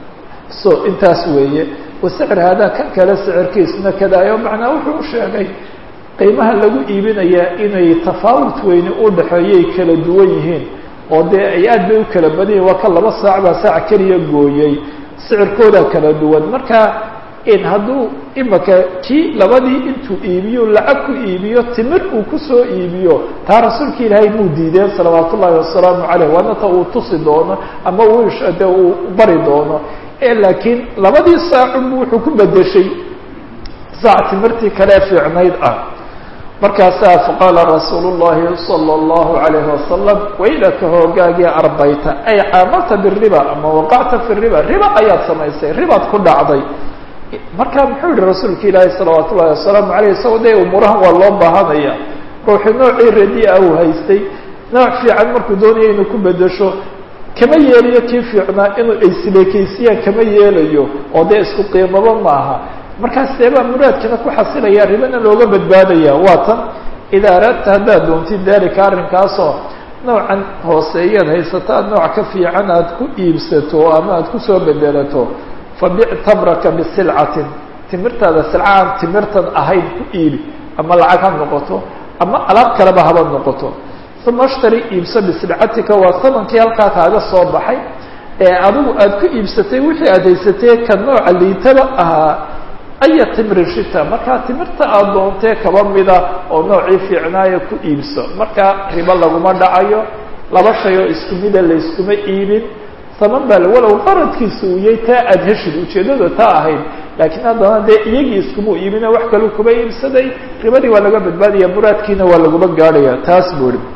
so intaas weeye wa sicr haadaa kan kale sicirkiisuna kadaayo macnaa wuxuu u sheegay qiimaha lagu iibinayaa inay tafaawut weyne u dhexeeyay kala duwan yihiin oo dee ay aad bay u kala badan yihin waa ka laba saac baa saac keliya gooyey sicirkoodaa kala duwan marka in hadduu imaka kii labadii intuu iibiyo lacag ku iibiyo timir uu kusoo iibiyo taa rasuulka ilaahay muu diideen salawaat ullaahi wasalaamu caleyh waana ta uu tusi doono ama uu de uu bari doono laakiin labadii saacunbu wuxuu ku bedeshay saac timirtii kalee fiicnayd ah markaasaa faqaala rasuulu llahi sala allahu alayhi wasalam waylaka hoogaagii arbayta ay caamalta biriba ama waqacta fi riba riba ayaad samaysay ribaad ku dhacday marka muxuu yihi rasuulka ilaahi salawaat ullahi wasalaamu aleyh isagoo de umuurahan waa loo baahanaya ruuxu noocii radia uu haystay nooc fiican markuu doonaya inuu ku bedesho kama yeelayo kii fiicnaa inuu aysileekeysiyaan kama yeelayo oo dee isku qiimaba maaha markaas deebaa muraadkana ku xasilaya ribana looga badbaadaya waa tan idaa araadta haddaad doontid dalika arrinkaasoo noocan hooseeyaad haysato aad nooc ka fiican aad ku iibsato ama aad kusoo bedelato fabic tamraka bisilcatin timirtaada silca aan timirtan ahayn ku iibi ama lacag ha noqoto ama alaab kaleba haba noqoto uma ashtari iibso bisilcatika waa samankii halkaa kaaga soo baxay ee adigu aada ku iibsatay wixii aad haysatee ka nooca liitaba ahaa aya timri shita markaa timirta aada doontee kaba mida oo noocii fiicnaaya ku iibso markaa ribo laguma dhacayo laba shay oo isku mida layskuma iibin saman baa walow qaradkiisa uu yahay taa aada heshid ujeeddada taa ahayd laakiin haddana dee iyagii iskuma iibina wax kaleu kuba iibsaday ribadii waa laga badbaadaya muraadkiina waa laguma gaadhaya taas buu ihi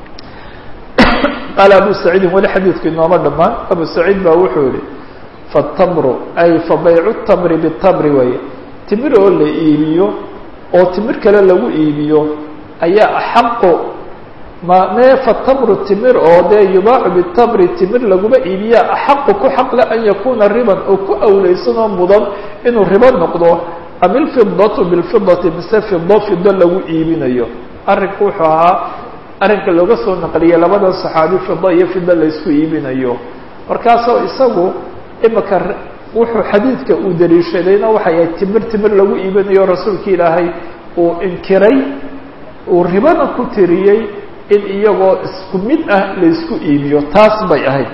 qaala abu saciidin weli xadiidku inooma dhammaan abu saciid baa wuxuu yihi fatamru ay fa baycu tamri bitamri waye timir oo la iibiyo oo timir kale lagu iibiyo ayaa axaqu ma mee fatamru timir oo dee yubaacu bitamri timir laguma iibiya axaqu ku xaqle an yakuna riban oo ku awleysan oo mudan inuu ribo noqdo am ilfidatu bilfidati mise fido fido lagu iibinayo arrinku wuxuu ahaa arrinka looga soo naqliyay labadan saxaabi fido iyo fido laysku iibinayo markaasoo isagu imika wuxuu xadiidka uu daliishadayna waxay ahayd timir timir lagu iibinayo rasuulka ilaahay uu inkiray uu ribana ku tiriyey in iyagoo isku mid ah laysku iibiyo taas bay ahayd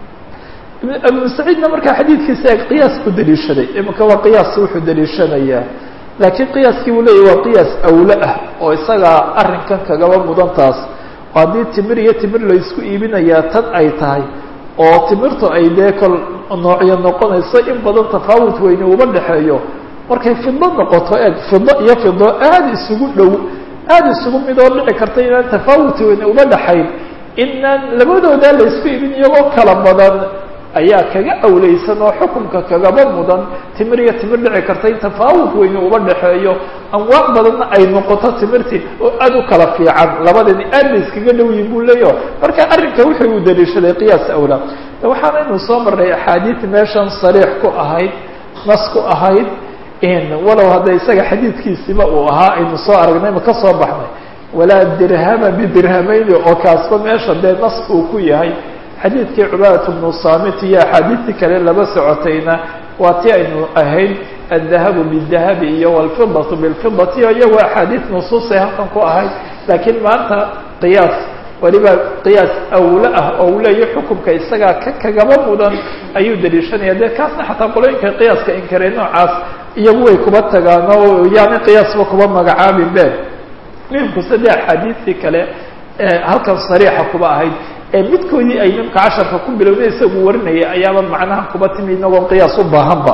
ibnu saciidna markaa xadiidkiisa eg qiyaas ku daliishaday imika waa qiyaas wuxuu daliishanayaa laakiin qiyaaskii uu leeyahy waa qiyaas awle ah oo isagaa arrinkan kagaba mudan taas oo haddii timir iyo timir laysku iibinayaa tan ay tahay oo timirtu ay dee kol noocyo noqonayso in badan tafaawut weyne uba dhexeeyo markay fido noqoto eeg fido iyo fido aada isugu dhow aada isugu mid oo dhici karta inaan tafaawut weyne uba dhexayn inaan labadoodaa laysku iibin iyagoo kala badan ayaa kaga awleysan oo xukunka kagaba mudan timir iyo timir dhici karta in tafaawut weyne uba dhexeeyo anwaac badanna ay noqoto timirtii oo aada u kala fiican labadani aad bay iskaga dhow yihin buu leeyaho marka arrinka wuxuu u daliishaday qiyaas awla waxaanaynu soo marnay axaadiid meeshan sariix ku ahayd nas ku ahayd walow hadda isaga xadiidkiisiba uu ahaa aynu soo aragnay ma ka soo baxnay walaa dirhama bidirhamayni oo kaasba meesha dee nas uu ku yahay xadiidkii cubaadat bnu saamit iyo axaadiidtii kale laba socotayna waa ti aynu ahayd aldahabu bidahabi iyo walfidatu bilfidati o iyagoo axaadiid nusuusay halkan ku ahayd laakiin maanta qiyaas waliba qiyaas awle ah oo uu leeyahy xukumka isagaa ka kagaba mudan ayuu daliishanaya dee kaasna xataa qolooyinka qiyaaska inkarey noocaas iyagu way kuba tagaan oo yaani qiyaasba kuba magacaabin be muhimkuse dee axaadiistii kale halkan sariixa kuba ahayd ee midkoodii ay nimka casharka ku bilowday isagu warinaya ayaaba macnaha kuba timi inagoo qiyaas u baahanba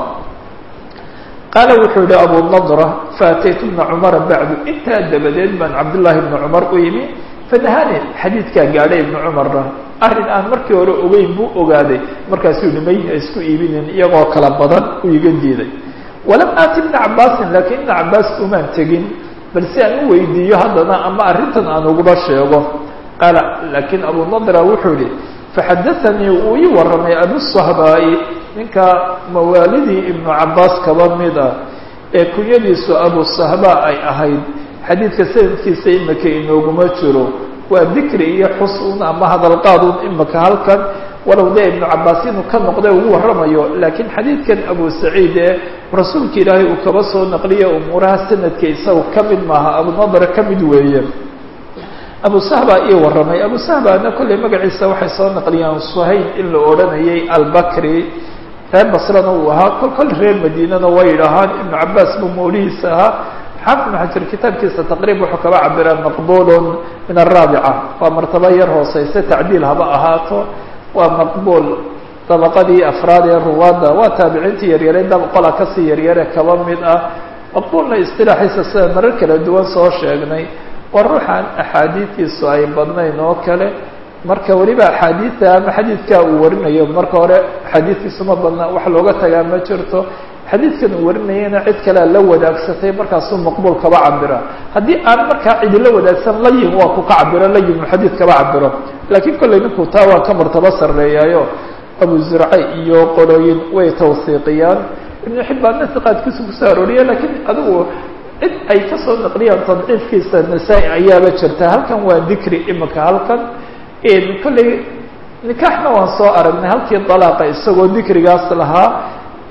qaala wuxuu yihi abu nadra faataytu bna cumara bacdu intaa dabadeed baan cabdullaahi bna cumar u yimi fanahani xadiidkaa gaadhay ibna cumarna arrin aan markii hore ogeyn buu ogaaday markaasuu yihi may ha isku iibinin iyagoo kala badan uu iga diiday walam aati ibna cabaasin laakiin ibna cabaas umaan tegin bal si aan u weydiiyo haddana ama arrintan aan uguba sheego qaala laakiin abu nadra wuxuu yihi faxadaanii uu ii warramay abusahbaa'i ninka mawaalidii ibnu cabaas kaba mid ah ee kunyadiisu abusahba ay ahayd xadiidka sanadkiisa imika inooguma jiro waa dikri iyo xusun ama hadalqaadun imika halkan walow dee ibnu cabaas inuu ka noqday ugu warramayo laakiin xadiidkan abu saciid ee rasuulka ilaahay uu kaba soo naqliya umuuraha sanadka isaga ka mid maaha abunadra ka mid weeye abu sahba ii warramay abu sahbana kollay magaciisa waxay soo naqliyaan suhayl in la odhanayay albakri reer basrana uu ahaa kol kol reer madiinana way idhahaan ibnu cabaas buu mawlihiisa ahaa xaafid ibnu xajar kitaabkiisa taqriib wuxuu kaba cabiraa maqbulun min araabica waa martaba yar hooseyse tacdiil haba ahaato waa maqbuul dabaqadii afraad ee ruwaadda waa taabiciintii yaryare qola kasii yaryare kaba mid ah maqbuulna istilaaxiisa sida marar kala duwan soo sheegnay waa ruuxaan axaadiidtiisu ay badnayn oo kale marka weliba axaadiidta ama xadiidkaa uu warinayo marka hore axaadiidkiisu ma badna wax looga tagaa ma jirto xadiidkan uu warinayana cid kalea la wadaagsatay markaasuu maqbuul kaba cabira haddii aan markaa cidi la wadaagsan layin waa ku ka cabiro layin uu xadiid kaba cabiro laakiin kollay ninkuu taa waa ka martabo sarreeyaayo abu zurce iyo qorooyin way tawsiiqiyaan ibnu xibbaanna siqaadkiisu kusoo arooriya laakiin adigu cid ay kasoo naqliyaan tadciifkiisa nasaa-i ayaaba jirta halkan waa dikri imika halkan kollay nikaaxna waan soo aragnay halkii dalaaqa isagoo dikrigaas lahaa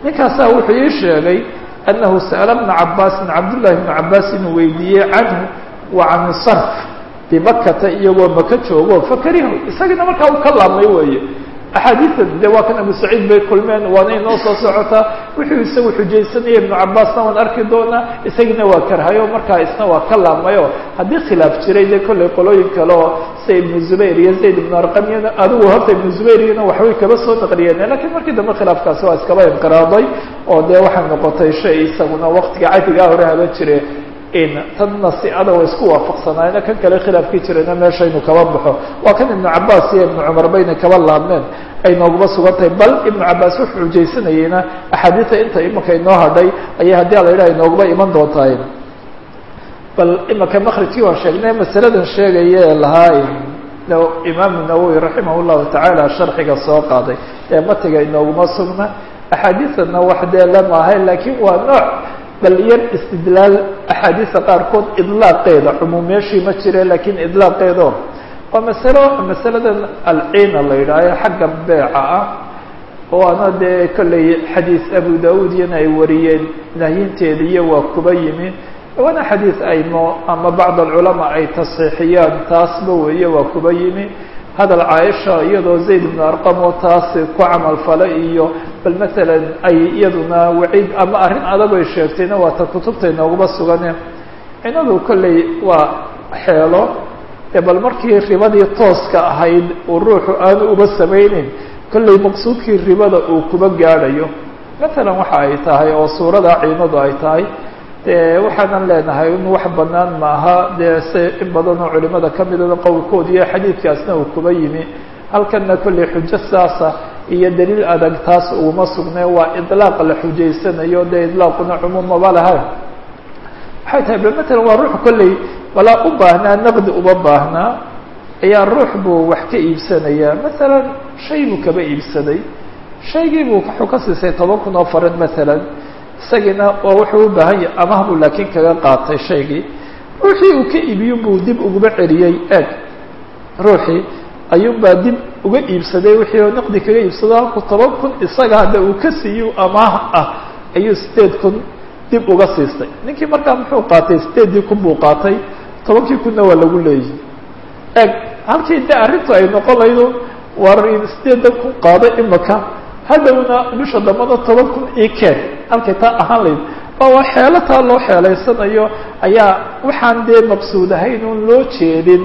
ninkaasaa wuxuu ii sheegay annahu sa'ala bna cabaasin cabdullahi bna cabaas inuu weydiiyey canhu wa can sarf bimakata iyagoo maka joogo fakarihu isagina markaa uu ka laabmay weeye axaadiida de waa kan abu saciid bay kulmeen waana inoo soo socotaa wuxuu isagu xujaysanaya ibnu cabaasna waan arki doonaa isagina waa karhayo markaa isna waa ka laabmayo haddii khilaaf jiray dee kollay qolooyin kale oo sida ibnu zubayr iyo zayd ibnu arqamiyana adigu horta ibnu zubayriyana waxbay kaba soo naqliyeen lakiin markii dambe khilaafkaasi waa iskaba inqiraaday oo dee waxay noqotay shay isaguna waktiga cadigaa hore haba jire in tadna si ada wa isku waafaqsanaayna kan kale khilaafkii jirayna meesha inu kaba baxo waa kan ibnu cabaas iyo ibnu cumar bayna kaba laabmeen ay nooguma sugan tahay bal ibnu cabaas wuxuu xujaysanayeyna axaadiida inta imanka inoo hadhay ayay haddii ala yidhaha inooguma iman doontahay bal imanka makrijkii waan sheegnay masaladan sheegaya ee lahaa imaamu nawowi raximah llahu tacaala sharxiga soo qaaday ee matiga inooguma sugna axaadiiana wax dee lama ahay laakiin waa nooc bal yar istidlaal axaadiisa qaarkood idlaaqeeda cumuum meeshii ma jire lakiin idlaaqeedo waa masalo masaladan alciina la yidhaaho xagga beeca ah oo ana dee kollay xadiis abu daud iyana ay wariyeen nahyinteeda iyo waa kuba yimi waana xadiis aymo ama bacd alculamaa ay tasxiixiyaan taasba weeye waa kuba yimi hadal caaisha iyadoo zayd ibnu arqam oo taasi ku camal fala iyo bal masalan ay iyaduna waciid ama arrin adag ay sheegtayna waa ta kutubta inooguma sugane cinadu kolley waa xeelo ee bal markii ribadii tooska ahayd uu ruuxu aanu uba samayneyn kolley maqsuudkii ribada uu kuba gaadhayo masalan waxa ay tahay oo suurada ciinadu ay tahay dee waxaanan leenahay in wax banaan maaha dee se in badan oo culimada kamidada qowlkood iyo xadiidkaasna uu kuba yimi halkanna kolley xujo saasa iyo daliil adag taas uguma sugne waa idlaaq la xujaysanayo dee idlaaquna cumuumaba laha waxay tahay bal matalan waa ruux kolley balaa u baahnaa naqdi uma baahnaa ayaa ruux buu wax ka iibsanayaa masalan shay buu kaba iibsaday shaygii buu wuxuu ka siisay toban kun oo faran masalan isagiina waa wuxuu u baahan yahay amah buu laakiin kaga qaatay shaygii ruuxii uu ka iibiyo buu dib uguma celiyey eeg ruuxii ayuunbaa dib uga iibsaday wixii oo naqdi kaga iibsado halku toban kun isaga hadda uu ka siiyo amaah ah ayuu sideed kun dib uga siistay ninkii markaa muxuu qaatay sideeddii kun buu qaatay tobankii kunna waa lagu leeyihi eeg halkii de arrintu ay noqon laydo war sideedan kun qaado imaka hadhowna bisha dambana toban kun ii keen halkay taa ahaan layd waa xeelo taa loo xeelaysanayo ayaa waxaan dee maqsuud ahayn un loo jeedin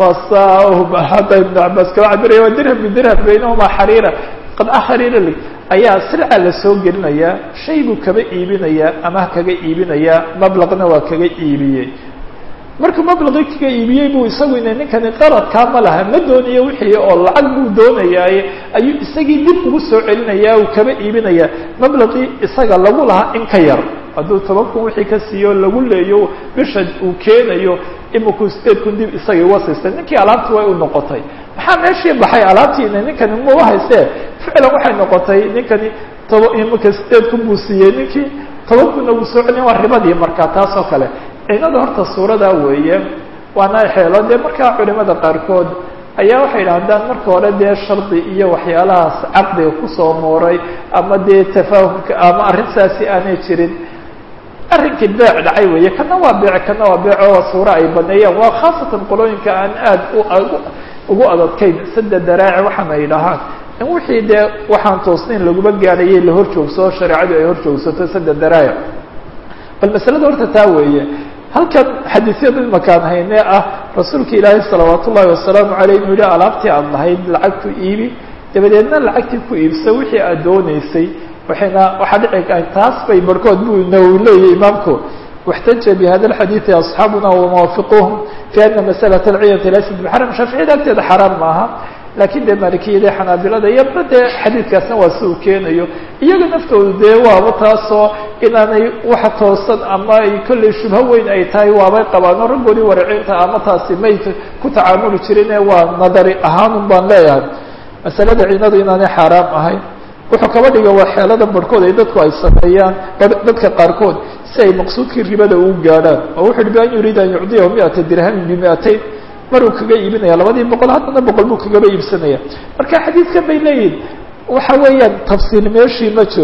hadda ibnu cabaas kaba cabiraya waa dirham bidirham baynahumaa xariira qadca xariira lig ayaa sirca la soo gelinayaa shay buu kaba iibinayaa amah kaga iibinayaa mablaqna waa kaga iibiyey markuu mablaqii kaga iibiyey buu isagu ina ninkani qaradkaa ma laha ma doonayo wixii oo lacag buu doonayaaye ayuu isagii dib ugu soo celinayaa uu kaba iibinayaa mablaqii isaga lagu lahaa in ka yar hadduu toban kun wixii ka siiyo lagu leeyo bisha uu keenayo imikuu sideed kun dib isagii uga siistay ninkii alaabtii way u noqotay maxaa meeshii baxay alaabtiina ninkani maba haystee ficlan waxay noqotay ninkani toba imika sideed kun buu siiyey ninkii toban kunna wuu soo celin waa ribadii markaa taas oo kale ciinada horta suuradaa weeye waana xeelo dee markaa culimada qaarkood ayaa waxay yidhahdaan marka hore dee shardi iyo waxyaalahaas caqdiga kusoo mooray ama dee tafaahumka ama arrintaasi aanay jirin arrinkii beec dhacay weeye kana waa beec kana waa beec oo suuro ay baneeyaan waa khaasatan qolooyinka aan aad ugu adadkayn sada daraaci waxaana yidhahaan in wixii dee waxaan toosnayn laguma gaadhayay la hor joogsoo shareecadu ay hor joogsato sada daraaci bal masalada horta taa weeye halkan xadiisyada imakaan haynee ah rasuulka ilaahay salawaat ullahi wasalaamu aleyh inuu yihi alaabtii aad lahayd lacagtu iibi dabadeedna lacagtii ku iibsa wixii aad dooneysay waxayna waxaa dhici taas bay barhkood buu nawowi leeyahy imaamku واxtaja bhada الxadiiثi أصxaabuna وmawaafiquhum fi ana masأlaة اlciyati laysat bxaram shaaficiyada agteeda xaraam maaha lakin dee maalikiyada xanaabilada iyaba dee xadiidkaasna waa si uu keenayo iyaga naftoodu dee waaba taasoo inaanay wax toosan ama ay kollay shubho weyn ay tahay waabay qabaano raggoodii waracinta ama taasi may ku tacaamuli jirine waa nadari ahaanun baan leeyahay masalada ciinadu inaanay xaaraam ahayn wuxuu kaba dhiga waa xeelada barhkood ay dadku ay sameeyaan dadka qaarkood si ay maqsuudkii ribada uu gaadhaan oo wuxu uhi bi an yuriida an yucdiyahu miata dirhamin bimiatayn maruu kaga iibinaya labadii boqol haddana boqol buu kagaba iibsanaya marka xadiidkan bay leeyihin waxa weeyaan tafsiil meeshii ma jiro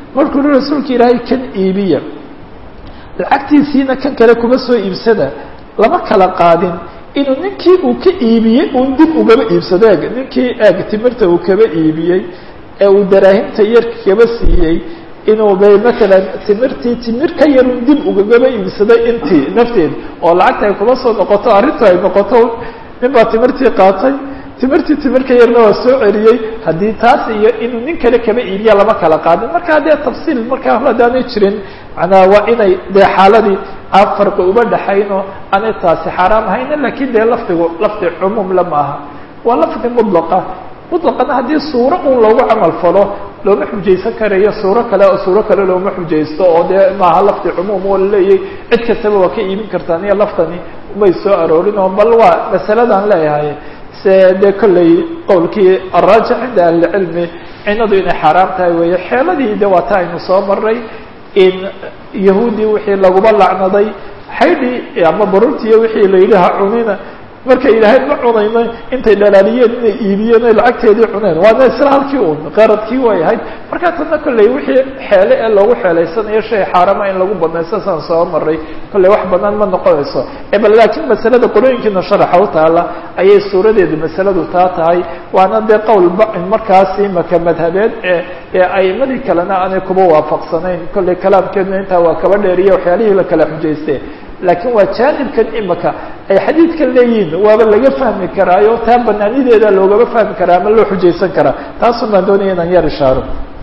markuu hi rasuulka ilaahay kan iibiya lacagtiisiina kan kale kuma soo iibsada lama kala qaadin inuu ninkii uu ka iibiyey uun dib ugaba iibsado eeg ninkii eeg timirta uu kaba iibiyey ee uu daraahimta yarka kaba siiyey inuu bay matalan timirtii timir ka yarun dib ugagaba iibsaday intii nafteeda oo lacagta ay kuma soo noqoto arrintu ay noqoto nin baa timirtii qaatay timirtii timir ka yarna waa soo celiyey haddii taas iyo inuu nin kale kaba iibiya lama kala qaadin marka haddee tafsiil markaa haddaanay jirin macnaha waa inay dee xaaladii aan farqi uba dhaxayno aanay taasi xaaraam ahayna lakin dee lafdigu lafdi cumuum la maaha waa lafdi mudlaqa mutlaqana haddii suuro un loogu camal falo looma xujaysan karayo suuro kale oo suuro kale looma xujaysto oo dee maaha lafdi cumuum oo laleeyahy cid kastaba waa ka iibin kartaan iyo laftani umay soo aroorin oo bal waa masaladaan leeyahay se dee kolley qowlkii araajix cinda ahlicilmi cinadu inay xaaraam tahay weeye xeeladii de waa ta aynu soo maray in yahuudi wixii laguma lacnaday xaydhii ama barurtiiyo wixii la yidhi ha cunina markay ilaahay ma cunayno intay dhalaaliyeen inay iibiyeen oy lacagteedii cuneen waana isla halkii un qaradkii way ahayd markaa tadna kolley wixii xeele ee loogu xeelaysanayo shay xaarama in lagu badnaysto saan soo maray kolley wax badan ma noqonayso e bal laakiin masalada qolooyinkiina sharaxa u taala ayay suuradeedu masaladu taa tahay waana dee qowl markaasi maka madhabeed ee ee aimadii kalena aanay kuba waafaqsanayn kolley kalaamkeedna intaa waa kaba dheeriya waxyaalihii la kala xujayste laakiin waa jaanibkan imika ay xadiidkan leeyihiin waaba laga fahmi karaayo taa banaanideeda loogaba fahmi karaa ama loo xujaysan karaa taasun baan doonaya inaan yar ishaaro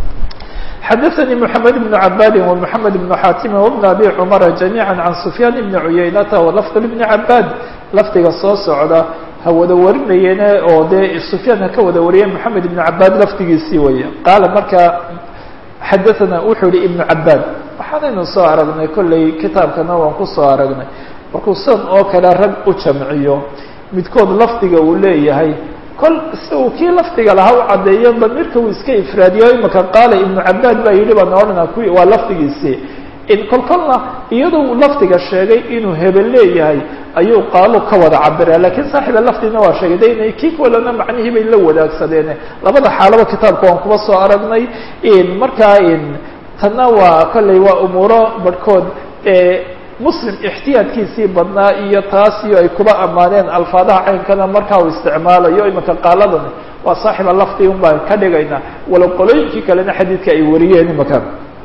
xadaثnي محamed بن cabadi ومحamed بن xaatimi وبن abi cmara جamيعا عan سfyaan بn cuyaynata وlفظ بn cabad lafdiga soo socda ha wada warinayeene oo dee سfyaan ha ka wada wariyeen محamed بن cabad lafdigiisii waya qaala markaa xadaثna wuxuu yihi iبن cabad waxaanaynu soo aragnay kolley kitaabkana waan kusoo aragnay markuu san oo kale rag u jamciyo midkood lafdiga uu leeyahay kol si uu kii lafdiga lahaa u caddeeyo damirka uu iska ifraadiyo imaka qaala ibnu cabaad baa yidhi baan odhana kuwi waa lafdigiisii kol kolna iyadoo lafdiga sheegay inuu hebel leeyahay ayuu qaalo ka wada cabira lakiin saaxiba lafdina waa sheegay de inay kii kalena macnihii bay la wadaagsadeen labada xaalaba kitaabka waan kuba soo aragnay markaa tanna waa kolley waa umuuro barhkood muslim ixtiyaadkiisii badnaa iyo taas iyo ay kuba ammaaneen alfaadaha caynkana markaa uu isticmaalayo imaka qaaladan waa saaxiba lafdi un baan ka dhigaynaa walow qolooyinkii kalena xadiidka ay wariyeen imaka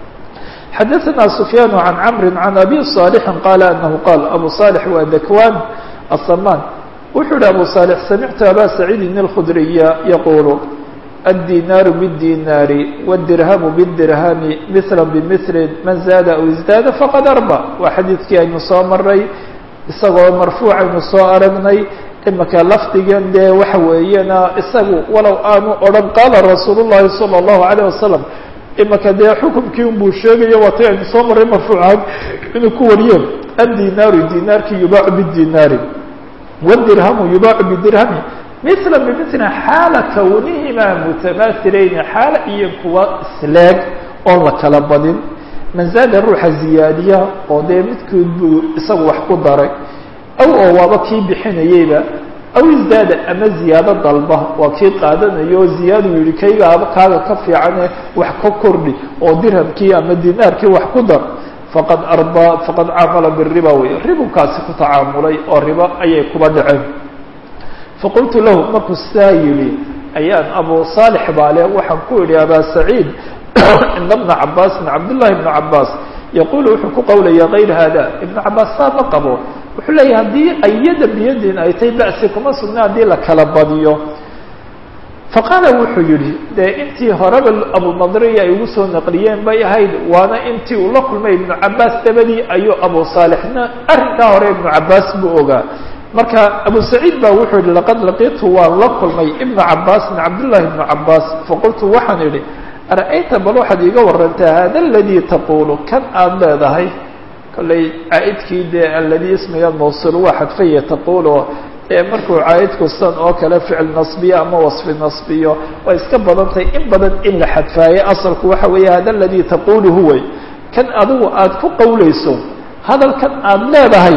xadaثna سfyaan عan cmri عan abi صاalحi qaala anahu qaal abu صاalح waa dakwan aلsaman wuxuu yihi abu صاalح samictu aba saciidin الkhdriya yaqulu الdinاr bالdinاr والdirham bالdirham mثla bmثl man zaada aw izdaada faqad arba waa xadiidkii aynu soo maray isagoo marfuuc aynu soo aragnay imaka lafdigan dee waxa weeyana isagu walow aanu odhan qaala rasuul الlahi salى الlahu عalيه wasalam imaka dee xukumkii un buu sheegaya waatay aynu soo maray marfuucaad inuu ku wariyo addinaaru dinaarki yubaacu bidinaari wاdirhamu yubaacu bidirhami mila bimila xaala kawnihimaa mutamahilayni xaala iyo kuwa isleeg oon la kala badin man zaada ruuxa ziyaadiya oo dee midkood buu isagu wax ku daray aw oo waaba kii bixinayeyba aw izdaada ama ziyaado dalba waa kii qaadanayo oo ziyaadu yihi kaygaaba kaaga ka fiicane wax ka kordhi oo dirhamkii ama dinaarkii wax ku dar faqad arba faqad caamala biriba wey ribunkaasi ku tacaamulay oo ribo ayay kuba dhaceen faqultu lahu markuu saa yihi ayaan abu saalix baale waxaan ku idhi abaa saciid ina bna cabaasin cabdullahi bna cabaas yaqulu wuxuu ku qawlaya kayr hada ibnu cabaas saa ma qabo wuxuu leeyahy haddii ayada biyadin ay tahay ba'si kuma sugna haddii la kala badiyo faqaala wuxuu yihi dee intii horeba abunadriya ay ugu soo naqliyeen bay ahayd waana intii uu la kulmay ibnu cabaas dabadii ayuu abu saalixna arrinkaa hore ibnu cabaas buu ogaa marka abu saciid ba wuxuu yihi laqad laqitu waan la kulmay ibna cabaasin cabdullahi ibnu cabaas faqultu waxaan idhi ara-ayta bal waxaad iiga warantaa hada aladii taqulu kan aada leedahay kollay caa-idkii dee aladii ismiga mawsul waa xadfaya taqulu dee markuu caa-idku san oo kale ficil nasbiyo ama wasfi nasbiyo way iska badan tahay in badan in la xadfaayo asalku waxa weeye hada aladii taqulu huway kan adigu aada ku qawlayso hadalkan aada leedahay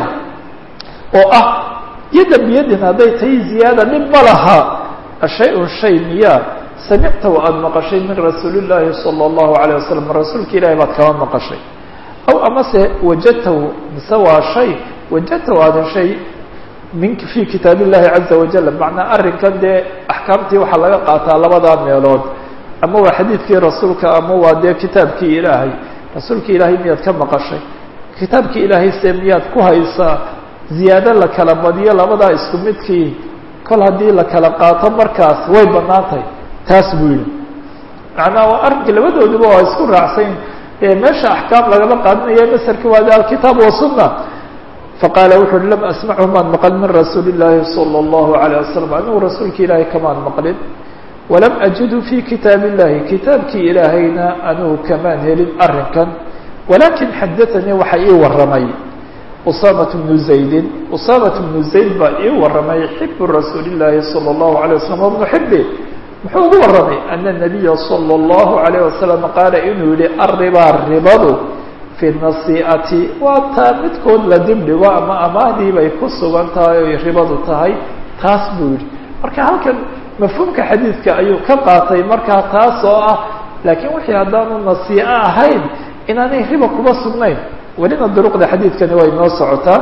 oo ah yadda biyadin hadday tahay ziyaada dhib ma laha shay-un shay miyaa samictahu aada maqashay min rasuuli llaahi sala allahu alayh wasalam rasuulka ilahi baad kama maqashay aw amase wajadtahu mise waa shay wajadtahu aada heshay min fii kitaab illahi caza wajal macnaa arrinkan dee axkaamtii waxaa laga qaataa labadaa meelood ama waa xadiidkii rasuulka ama waa dee kitaabkii ilaahay rasuulka ilaahay miyaad ka maqashay kitaabkii ilaahay se miyaad ku haysaa ziyaado la kala badiyo labadaa isku midkii kol haddii la kala qaato markaas way banaantay taas buu yihi macnaa waa arrinka labadooduba waa isku raacsayn meesha axkaam lagama qaadanayo masarki waa alkitaab wasunna faqaala wuxu uhi lam asmachu maan maqal min rasuuli llaahi sala allahu alayh wasalam anigu rasuulka ilaahay kamaan maqlin walam ajidu fi kitaab illahi kitaabkii ilaahayna anigu kamaan helin arrinkan walakin xadaanii waxa ii waramay usamat bnu zaydin usamat bnu zayd baa ii waramay xibu rasuuli llaahi sala allahu alayh wasalam wabnu xibi muxuu ugu waramay ana nabiya sala allahu alayh wasalam qaala inuu yihi arribaa ribadu fi nasii'ati waa taa midkood la dibdhigo ama amaahdii bay ku sugan tahay oy ribadu tahay taas buu yihi marka halkan mafhuumka xadiidka ayuu ka qaatay markaa taas oo ah laakiin wixii haddaanu nasii'o ahayn inaanay riba kuba sugnayn welina duruqda xadiidkani way noo socotaa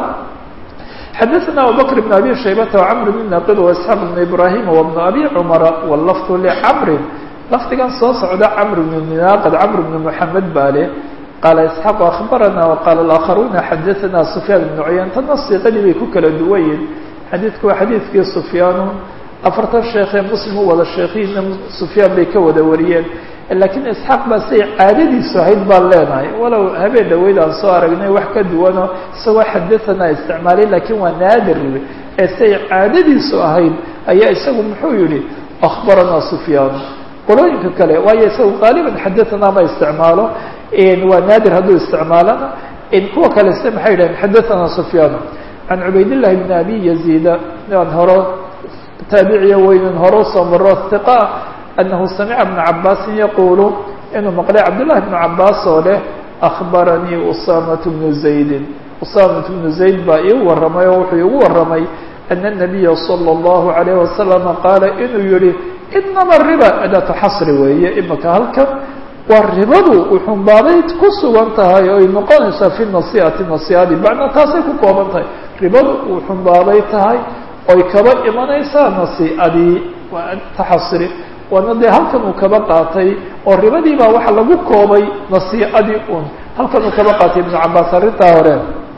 xadaثna abubakr bn abi shaybata wcmr bn naqid waisxaaq bn ibrahim wbn abi cumara wlafdu licamrin lafdigan soo socda camr bn naaqid camr bn muxamed baa leh qaala isxaaq akhbarana waqaala alakharuuna xadaثna sufyaan bn cuyan tana siiqadii bay ku kala duwayin xadiidku waa xadiidkii sufyaanu afartan sheekhee muslim u wada sheekhiina sufyaan bay ka wada wariyeen laakiin isxaaq baa say caadadiisu ahayd baan leenahay walow habeen dhaweyd aan soo aragnay wax ka duwanoo isagoo xadaanaa isticmaalay laakiin waa naadir ee say caadadiisu ahayd ayaa isagu muxuu yihi akhbaranaa sufyaan qolooyinka kale waayo isagu qaaliban xadaanaa ma isticmaalo waa naadir hadduu isticmaalana kuwa kale se maxay yidhahen xadaanaa sufyaan can cubaydillahi bn abi yaziida aan horo taabiciya weynin hore usoo maro hiqa anahu samica bna cabaasin yaquulu inuu maqlay cabdullahi bnu cabaas oo leh akhbaranii usaamatu bnu zaydin usaamatu bnu zayd baa ii warramay oo wuxuu igu warramay ana nabiya sala allahu alayh wasalama qaala inuu yihi inama riba adaatu xasri weeye imaka halkan waa ribadu uxunbaabay ku sugan tahay oy noqonaysaa fi nasiati nasiadi macnaa taasay ku kooban tahay ribadu uxunbaabay tahay oy kaba imanaysaa nasiadii waa taxasri waana dee halkan uu kaba qaatay oo ribadii baa waxa lagu koobay nasiicadii un halkan uu kaba qaatay ibnu cabaas arrintaa hore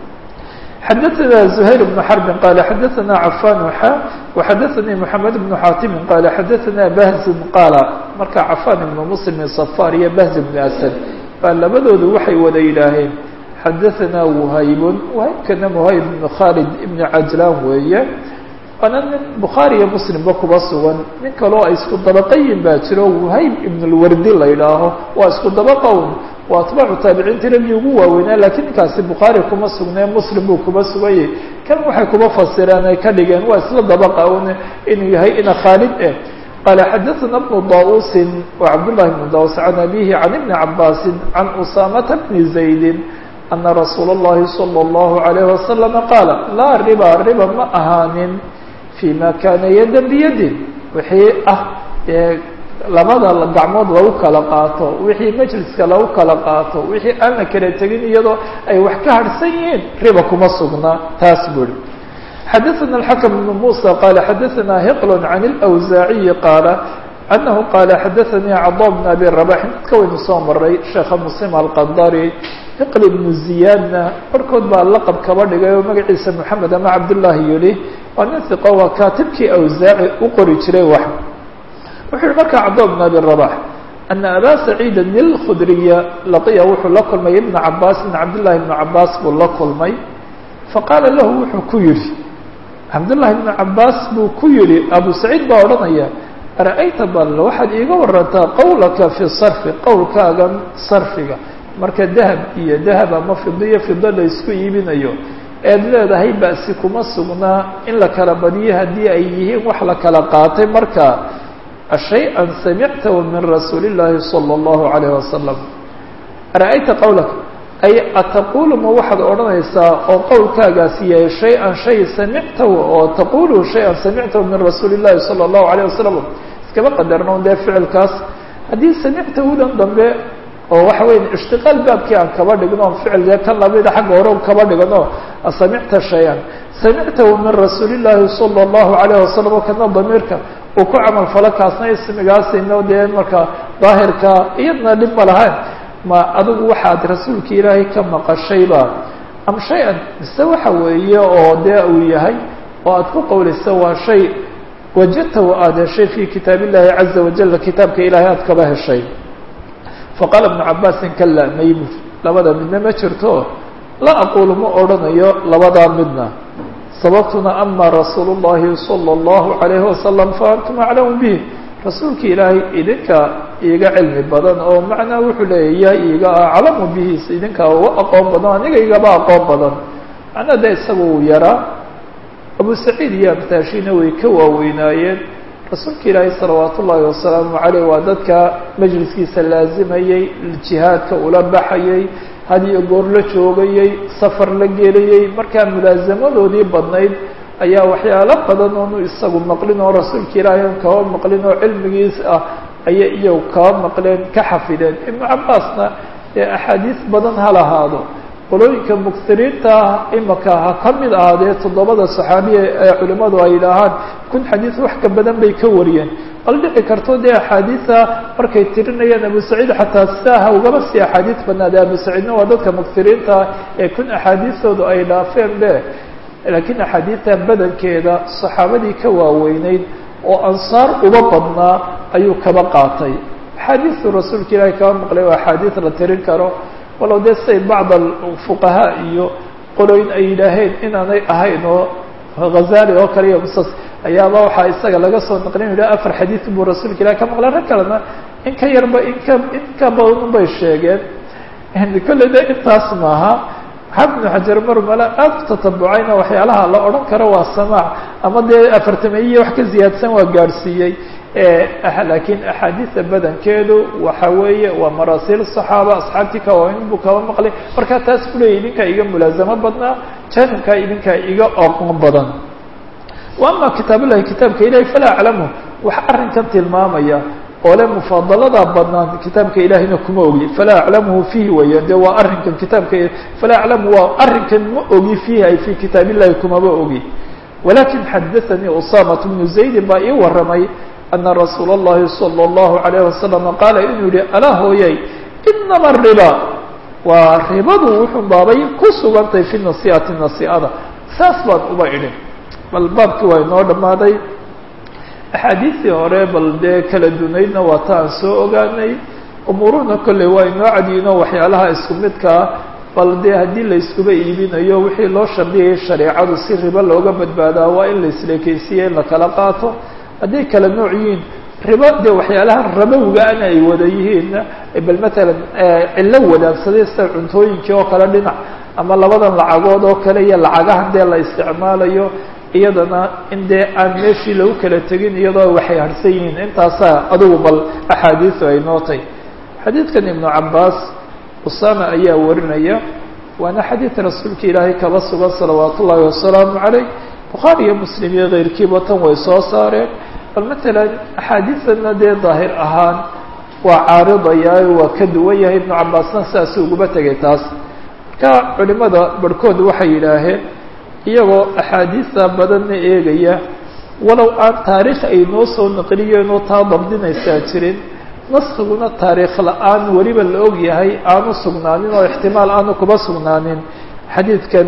xadaثna زhayr بن xرb qala xadaثna cafan xa وxadaثanii mحamed بن xaatimi qala xadaثna bahzun qaala marka cafan ibn mslim صfar iyo bahz بn asad baa labadoodu waxay wada yidhaaheen xadaثna whaybun whaybkana whayb بn khalid ibn cajlan weeye waana nin bukhaari iyo muslimba kuba sugan nin kaloo ay isku dabaqayin baa jiro whayb ibn اlwardi la yidhaaho waa isku dabaqown waa atbaacu taabiciintii raggii ugu waaweynaa lakiin ninkaasi bukhaari kuma sugnee muslim buu kuba suganyay kan waxay kuba fasireen ay ka dhigeen waa isla dabaqa un inuu yahay ina khaalid eh qaala xadaثna bnu dausin wa cabdullahi bnu daus can abihi can ibni cabaasin can usaamata bni zaydin ana rasuula اllahi salى اllahu alayh wasalama qaala laa riba riba ma ahaanin fi ma kana yadan biyadin wixii ah labada gacmood lagu kala qaato wixii majliska lagu kala qaato wixii aan la kala tegin iyadoo ay wax ka harhsan yihiin riba kuma sugnaa taas buri xadaثna الxakم بن muسى qala xadaثna hiql عan الأwزaaعiyi qaala أnahu qala xadaثanii caضا بn abi رabax dadka waynu soo maray sheekha mslim alqadari hiql ibnu ziyaadna barhkood baa laqab kaba dhigay oo magaciisa moxamed ama cabdullahi yihi waa nin hiqo waa kaatibkii awsaaci u qori jiray wax wuxuu yihi markaa cabdo bn abi rabax ana abaa saciida ilkhudriya laqiya wuxuu la kulmay ibna cabaasin cabdullahi ibnu cabaas buu la kulmay faqaala lahu wuxuu ku yihi cabdullahi ibnu cabaas buu ku yihi abu saciid baa odhanaya ara-ayta bal waxaad iiga warantaa qowlaka fi sarfi qowlkaagan sarfiga marka dahab iyo dahab ama fido iyo fido la isku iibinayo eed leedahay ba'si kuma sugnaa in la kala badiyo haddii ay yihiin wax la kala qaatay marka shay-an samictahu min rasuuli اllaahi salى اllahu alayh wasalam ara-ayta qowlaka ay ataqulu ma waxaad odhanaysaa oo qowlkaagaasi yahay shay-an shay samictahu oo taqulu shay-an samictahu min rasuuli اllahi salى اllahu alayh wasalam iskaba qadarno dee ficilkaas haddii samictahudan dambe oo waxa weya ishtiqaal baabkii aan kaba dhigno ficilka kan lamida xagga hore kaba dhigno asamicta shay-an samictahu min rasuuli llaahi sala allahu alayh wasalam oo kana damiirka uu ku camal falo kaasna ismigaasino dee marka daahirka iyadna dhib ma lahayn ma adigu waxaad rasuulka ilaahay ka maqashayba am shay-an mise waxa weeye oo dee uu yahay oo aad ku qowlaysa waa shay wajadtahu aada heshay fi kitaab illahi caza wajala kitaabka ilaahay aad kaba heshay faqaala ibnu cabaasin kala maybu labada midna ma jirto la aqulu ma odhanayo labadaa midna sababtuna ama rasuulu llahi sala allahu alayhi wasalam fa antum aclamu bih rasuulka ilaahay idinka iiga cilmi badan oo macnaa wuxuu leeya yaa iiga aclamu bihi idinkaa uga aqoon badan aniga igaba aqoon badan macnaa de isaga uu yaraa abu saciid iyo amtaashina way ka waaweynaayeen rasuulka ilaahay salawaat ullaahi wasalaamu caleyh waa dadka majliskiisa laazimayey jihaadka ula baxayey had iyo goor la joogayey safar la gelayey markaa mulaasamadoodii badnayd ayaa waxyaalo badan oonu isagu maqlin oo rasuulka ilaahay on kaba maqlin oo cilmigiis ah ayay iyagu kaba maqleen ka xafideen ibnu cabaasna dee axaadiis badan ha lahaado qolooyinka muktiriinta ah imaka ha ka mid ahaadee toddobada saxaabiya ee culimmadu ay yidhaahaan kun xadiis wax ka badan bay ka wariyeen bal dhici karto dee axaadiisa markay tirinayaan abu saciid xataa sidaa ha ugaba sii axaadiis badnaade abu saciidna waa dadka muktiriinta ah ee kun axaadiistoodu ay dhaafeen be laakiin axaadiista badankeeda saxaabadii ka waaweyneyd oo ansaar uba badnaa ayuu kaba qaatay axaadiistu rasuulka ilaahay kaba maqlay oo axaadiis la tirin karo walow dee say bacd fuqahaa iyo qolooyin ay yidhaaheen inaanay ahayn oo hazali oo kale iyo musas ayaaba waxaa isaga laga soo naqlin yidhah afar xadiis buu rasuulka ilahi ka maqlay rag kalena in ka yarba inka in ka badan bay sheegeen kolley de intaas maaha xafid ibnu xajar marmala aada u tatabucayna waxyaalaha la odhan karo waa samaac ama dee afartameyiya wax ka ziyaadsan waa gaadhsiiyey laakiin axaadiista badankeedu waxa weeye waa maraasiil صaxaaba asxaabtii kawain buu kaba maqlay markaa taas kuleeya idinkaa iga mulaazamo badnaa janibkaa idinkaa iga oqon badan wa ama kitaab llahi kitaabka ilahi falaa aclamu wax arrinkan tilmaamaya oo le mufaadalada badnaan kitaabka ilahina kuma ogi falaa aclamuhu fiihi weeyaan de waa arrinkan kitaabka falaa aclamu waa arrinkan ma ogi fiihi ay fi kitaab illahi kumaba ogi walakin xadaanii usamat bnu zaydin baa ii waramay ana rasuula اllahi salى اllahu alayh wasalam qaala inuu yihi alaa hooyay inama riba waa ribadu wuxuu baabay ku sugantay fi nasiati nasiada saas baan uba idhin bal baabkii waa inoo dhammaaday axaadiistii hore bal dee kala dunaydna waa ta aan soo ogaanay umuuruhuna kolley waa inoo cadiino waxyaalaha isku midkaa bal dee haddii la iskuba iibinayo wixii loo shardiyayay shareecadu si ribo looga badbaadaa waa in la isleekeysiiya in la kala qaato hadday kala nooc yihiin ribo dee waxyaalahan rabowgaana ay wada yihiin bal matalan cillo wadaagsaday sida cuntooyinkii oo kale dhinac ama labadan lacagood oo kale iyo lacagahan dee la isticmaalayo iyadana in dee aan meeshii lagu kala tegin iyadoo waxay harsan yihiin intaasaa adugu bal axaadiisu ay nootay xadiidkan ibnu cabaas usama ayaa warinaya waana xadiid rasuulka ilaahay kaba sugan salawaat ullaahi wasalaamu calayh bukhaari iyo muslim iyo keyrkiiba tan way soo saareen bal matalan axaadiisana dee daahir ahaan waa caaridayaayo waa ka duwan yahay ibnu cabaasna sidaasuu uguba tegay taas marka culimada barhkood waxay yidhaaheen iyagoo axaadiista badanna eegaya walow aan taariikh ay noo soo naqliyeenoo taa dabdinaysaa jirin naskiguna taariikh la-aan weliba la og yahay aanu sugnaanin oo ixtimaal aanu kuba sugnaanin xadiidkan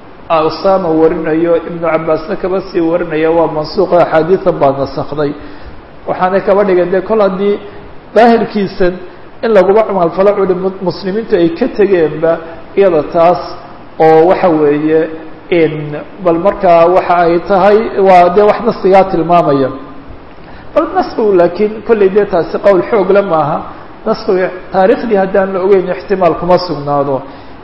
usama warinayo ibnu cabaasna kaba sii warinaya waa mansuuqo axaadiisan baa nasakday waxaanay kaba dhigeen dee kol haddii daahirkiisan in laguba camalfalo culi muslimiintu ay ka tegeenba iyada taas oo waxa weeye in bal markaa waxa ay tahay waa dee wax naskigaa tilmaamaya bal naskigu laakiin kollay dee taasi qowl xoogle maaha naskiga taariikhdii haddaan la ogeyn ixtimaal kuma sugnaado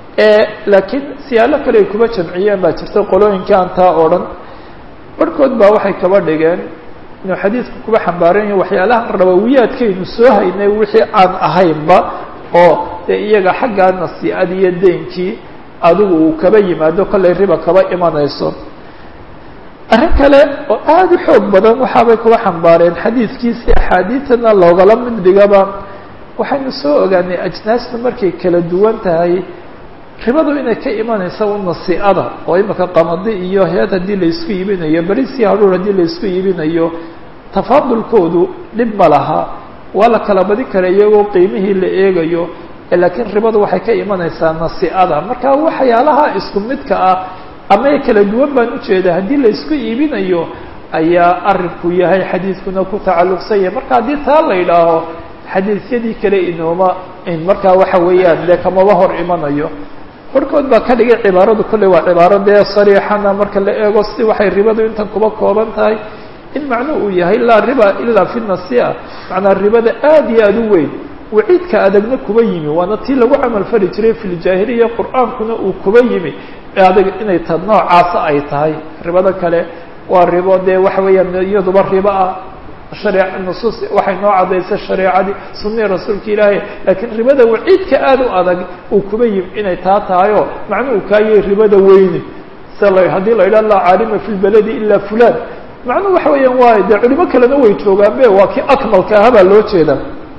laakiin siyaalo kale ay kuba jamciyeen baa jirta qolooyinka aan taa oo dhan barhkood baa waxay kaba dhigeen inuu xadiidku kuba xambaaran yahay waxyaalaha rabawiyaadkaynu soo haynay wixii aan ahaynba oo dee iyaga xaggaa nasiicad iyo deynkii adigu uu kaba yimaado kollay riba kaba imanayso arrin kale oo aada u xoog badan waxaabay kuga xambaareen xadiidkiisi axaadiidtana loogala mid dhigaba waxaynu soo ogaanay ajnaastu markay kala duwan tahay ribadu inay ka imanaysa u nasiicada oo imika qamadi iyo heed haddii laysku iibinayo berisii hadhuur haddii laysku iibinayo tafaadulkoodu dhib ma laha waa la kala badin kara iyagoo qiimihii la eegayo laakiin ribadu waxay ka imanaysaa nasiicada marka waxyaalaha isku midka ah ama kala duwan baan ujeeda haddii laysku iibinayo ayaa arinku yahay xadiidkuna ku tacalluqsan yahay marka haddii taa la yidhaaho xadiisyadii kale inooma markaa waxa weeyaan dee kamaba hor imanayo barhkood baa ka dhigay cibaaradu kolley waa cibaaro dee sariixana marka la eego si waxay ribadu intan kuba kooban tahay in macnuhu uu yahay laa riba ilaa fi nasia macnaa ribada aada iyo aada u weyn waciidka adagna kuba yimi waana tii lagu camal fali jiray fi ljaahiliya qur-aankuna uu kuba yimi adag inay ta noocaasa ay tahay ribada kale waa ribo dee waxa weeyaan iyaduba ribo ah haree nusuus waxay noo cadaysay shareecadii sunihii rasuulka ilaahay laakiin ribada waciidka aada u adag uu kuba yimi inay taa tahayo macnuhu kaayay ribada weyni s haddii la yidhaha laa caalima fi lbaladi ila fulan macnuhu waxa weeyaan waa dee culimo kalena way joogaanbe waa kii akmalka ahabaa loo jeeda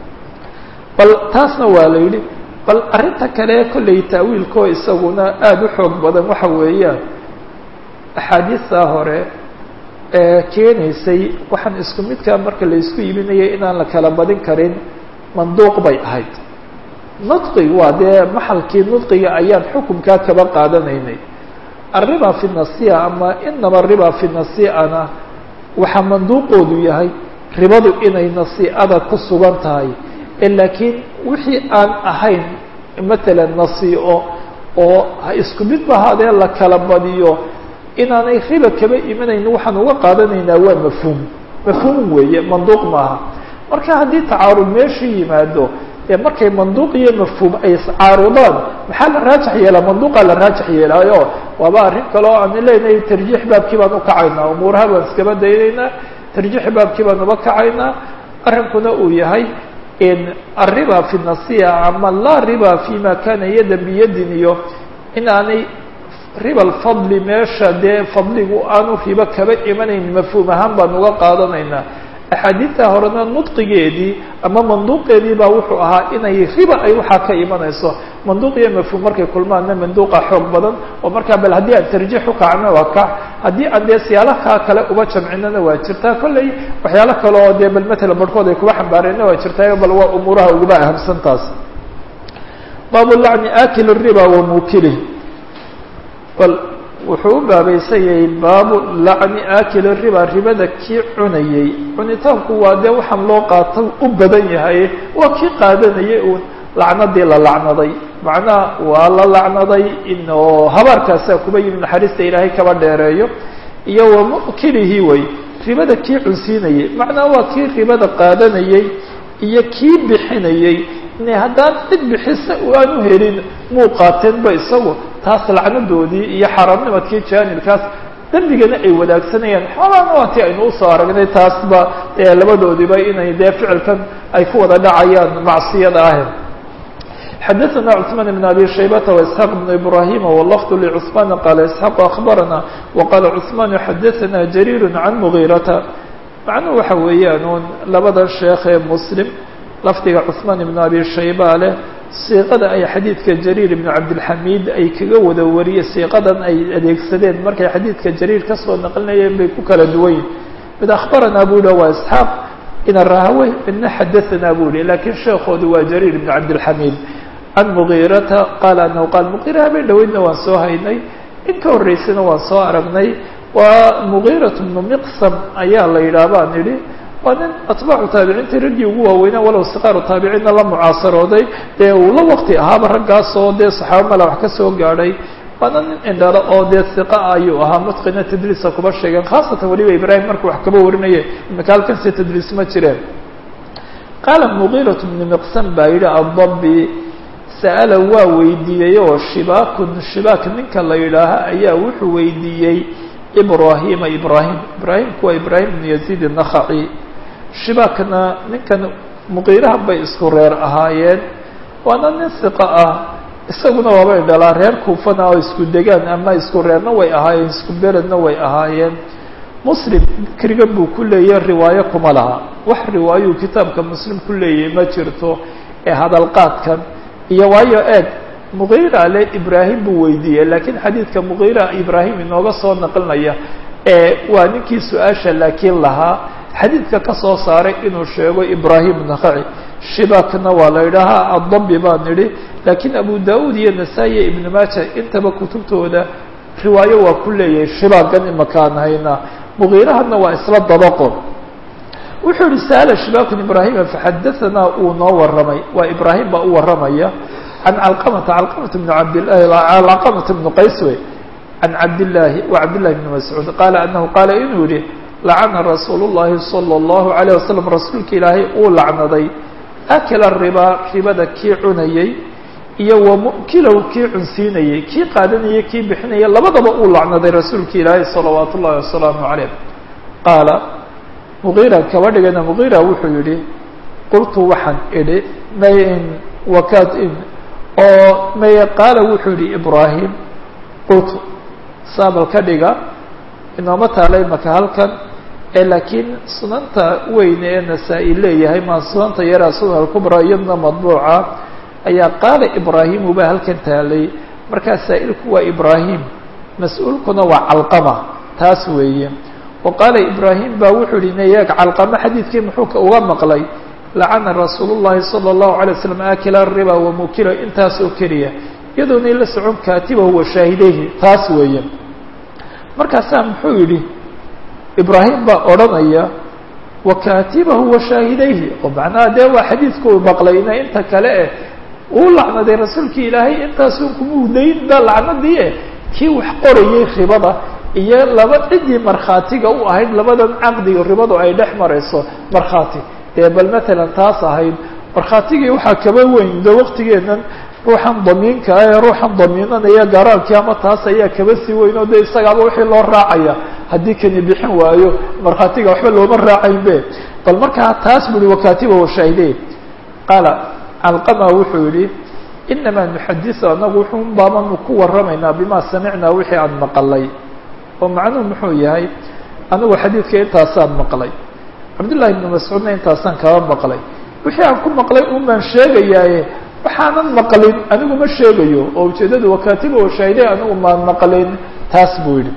bal taasna waa la yidhi bal arrinta kale kollay taawiilkoo isaguna aada u xoog badan waxa weeyaan axaadiistaa hore ee keenaysay waxaan isku midkaa marka la isku iibinayay inaan la kala badin karin manduuq bay ahayd nudqi waa dee maxalkii nudqiga ayaan xukumkaa kaba qaadanaynay arriba fi nasiya ama inaba riba fi nasiana waxaa manduuqoodu yahay ribadu inay nasiicada ku sugan tahay laakiin wixii aan ahayn matalan nasiico oo isku mid ba haadee la kala badiyo inaanay riba kaba imanayn waxaan uga qaadanaynaa waa mafhuum mafhuum weeye manduuq maaha marka haddii tacaarud meeshu yimaado ee markay manduuq iyo mafhuum ay iscaarudaan maxaa la raajax yeelaa manduuqaa la raajax yeelaayo waaba arrin kale oo aan leenahay tarjiix baabkii baan ukacaynaa umuuraha baan iskaba daynaynaa tarjiix baabkii baan uba kacaynaa arrinkuna uu yahay الriba في النaصية ama laa riba فيma kana yada biyadin iyo in aanay riba الfadli meesha dee fadligu aanu ribo kaba imanayn mafhuum ahaan baan uga qaadanaynaa axaadiidta horena nudqigeedii ama manduuqeedii baa wuxuu ahaa inay riba ay waxaa ka imanayso manduuq iyo mafhuum markay kulmaanna manduuqa xoog badan oo markaa bal haddii aan tarjiix ukacno waa kac haddii aan dee siyaalaha kale uba jamcinana waa jirtaa kolley waxyaalo kale oo dee bal matala barhkood ay kuba xambaareenna waa jirtaa bal waa umuuraha uguba ahamsantaas baabu lacni akil riba wa mukilih bal wuxuu u baabaysan yahay baabu lacni akil riba ribada kii cunayey cunitaanku waa dee waxaan loo qaata u badan yahay waa kii qaadanayay uun lacnadii la lacnaday macnaha waa la lacnaday inoo habaarkaasaa kuba yimi naxariista ilaahay kaba dheereeyo iyo wa mukilihi way ribada kii cunsiinayey macnaha waa kii ribada qaadanayey iyo kii bixinayey ine haddaan cid bixisa aanu helin muu qaateenba isagu taas lacnadoodii iyo xaaraamnimadkii jaanibkaas dembigana ay wadaagsanayaan xoolaana waa ti aynu usoo aragnay taasba dee labadoodiba inay dee ficilkan ay ku wada dhacayaan macsiyada ah xadaثna cثman بn abi shaybata واسحاq بn ibrahim wlfd lcثman qala isحاq aخbarana waqala cثman xadaثna jarir can mغirata macnuhu waxa weeyaan un labadan sheekh ee muslim lafdiga cثmaan ibn abi shayba leh siiqada ay xadiidka jariir ibn cabdilxamiid ay kaga wada wariyeen siiqadan ay adeegsadeen markay xadiidka jariir kasoo naqlinayeen bay ku kala duwan yihin mid akhbaranaa bu hi waa isxaaq ina rahawe midna xadaanaa bu hi lakiin sheekoodu waa jariir ibn cabdilxamiid can mugiirata qaala anahu qaal mugiira habeen dhaweydna waan soo haynay in ka horreysana waan soo aragnay waa mugiirat bnu miqsam ayaa la yidhaah baan idhi waa nin atbaacu taabiciintii raggii ugu waaweynaa walow siqaaru taabiciinna la mucaasarooday dee uu la waqti ahaaba raggaasoo dee saxaaba mala wax ka soo gaadhay waana nin indhalo oo dee siqa ayuu ahaa mutqina tadliisa kuba sheegeen khaasatan weliba ibraahim markuu wax kaba warinaye imika halkanse tadliis ma jireen qaala mugiirat bnu miqsan baa yidhi addabi sa'ala waa weydiiyey oo shibaakun shibaak ninka la yidhaaha ayaa wuxuu weydiiyey ibrahima ibrahim ibraahimku waa ibraahim bnu yaziid الnakhaci shibaakna ninkan muqiiraha bay isku reer ahaayeen waana nin siqa ah isaguna waabay dhalaa reer kuufana oo isku degaan ama isku reerna way ahaayeen isku beledna way ahaayeen muslim dikrigan buu ku leeyahy riwaayo kuma laha wax riwaayuu kitaabka muslim ku leeyahay ma jirto ee hadalqaadkan iyo waayo eeg mugiira le ibraahim buu weydiiyey laakiin xadiidka mugiira ibraahim inooga soo naqlinaya ee waa ninkii su-aasha laakiin lahaa xadiidka ka soo saaray inuu sheego ibraahim nakaci shibakna waa la idhaahaa addabi baan nidhi laakiin abu da-uud iyo nasaa-i ibn maaja intaba kutubtooda riwaayo waa ku leeyahay shibaagan imakaan hayna mugiirahana waa isla dabaqo wuxuu yihi sa'ala shibakun ibraahima faxadaanaa uu noo warramay waa ibraahim baa u warramaya can calqamata calqamata bn cabdilahi calqamata bnu qays wey can cabdillaahi wa cabdillahi bni mascuud qaala anahu qaala inuu yihi lacana rasuulu llahi sala allahu alayh wasalam rasuulka ilaahay uu lacnaday akala ribaa ribada kii cunayey iyo wamukilahu kii cunsiinayey kii qaadanayay kii bixinaya labadaba uu lacnaday rasuulka ilaahay salawaatu ullahi wasalaamu calayh qaala mugiira kaba dhigana mugiira wuxuu yihi qultu waxaan idhi mayn wakat in oo maye qaala wuxuu yihi ibraahim qultu saabal ka dhiga inooma taalay maka halkan ee laakiin sunanta weyne ee nasaa-i leeyahay maa sunanta yaraa sunan alkubra iyadna madbuuca ayaa qaala ibraahimu baa halkan taalay markaa saa-ilku waa ibraahim mas-uulkuna waa calqama taas weeye wa qaala ibraahim baa wuxuu yihi nayaag calqama xadiidkii muxuu uga maqlay lacana rasuulu llahi sala allahu alay waslam akila riba wamukila intaas oo keliya iyadoonay la socon kaatibahu wa shaahideyhi taas weeye markaasaa muxuu yidhi ibraahim baa odhanaya wa kaatibahu wa shaahidayhi oo macnaha dee waa xadiidku u maqlayna inta kale eh uu lacnaday rasuulkii ilaahay intaasun kuma udayn ba lacnadii eh kii wax qorayay ribada iyo laba ciddii markhaatiga u ahayd labadan caqdiga ribadu ay dhex marayso markhaati dee bal matalan taas ahayd markhaatigii waxaa kaba weyn de waqtigeenan ruuxan damiinka ah ee ruuxan damiinanaya garaalkii ama taas ayaa kaba sii weyn oo de isagaaba wixii loo raacaya haddii kani bixin waayo markhaatiga waxba looma raacayn be bal markaa taas bui wakatiba washaahidey qaala calqama wuxuu yihi inamaa nuxadisu anagu wuxuu baabanu ku waramaynaa bima samicnaa wixii aan maqalay oo macnuhu muxuu yahay anigu xadiidka intaasaan maqlay cabdullahi ibnu mascuudna intaasaan kaba maqlay wixii aan ku maqlay un baan sheegayaaye waxaanan maqlin anigu ma sheegayo oo ujeedadu wakatiba washaahidey anigu maan maqlin taas buu yihi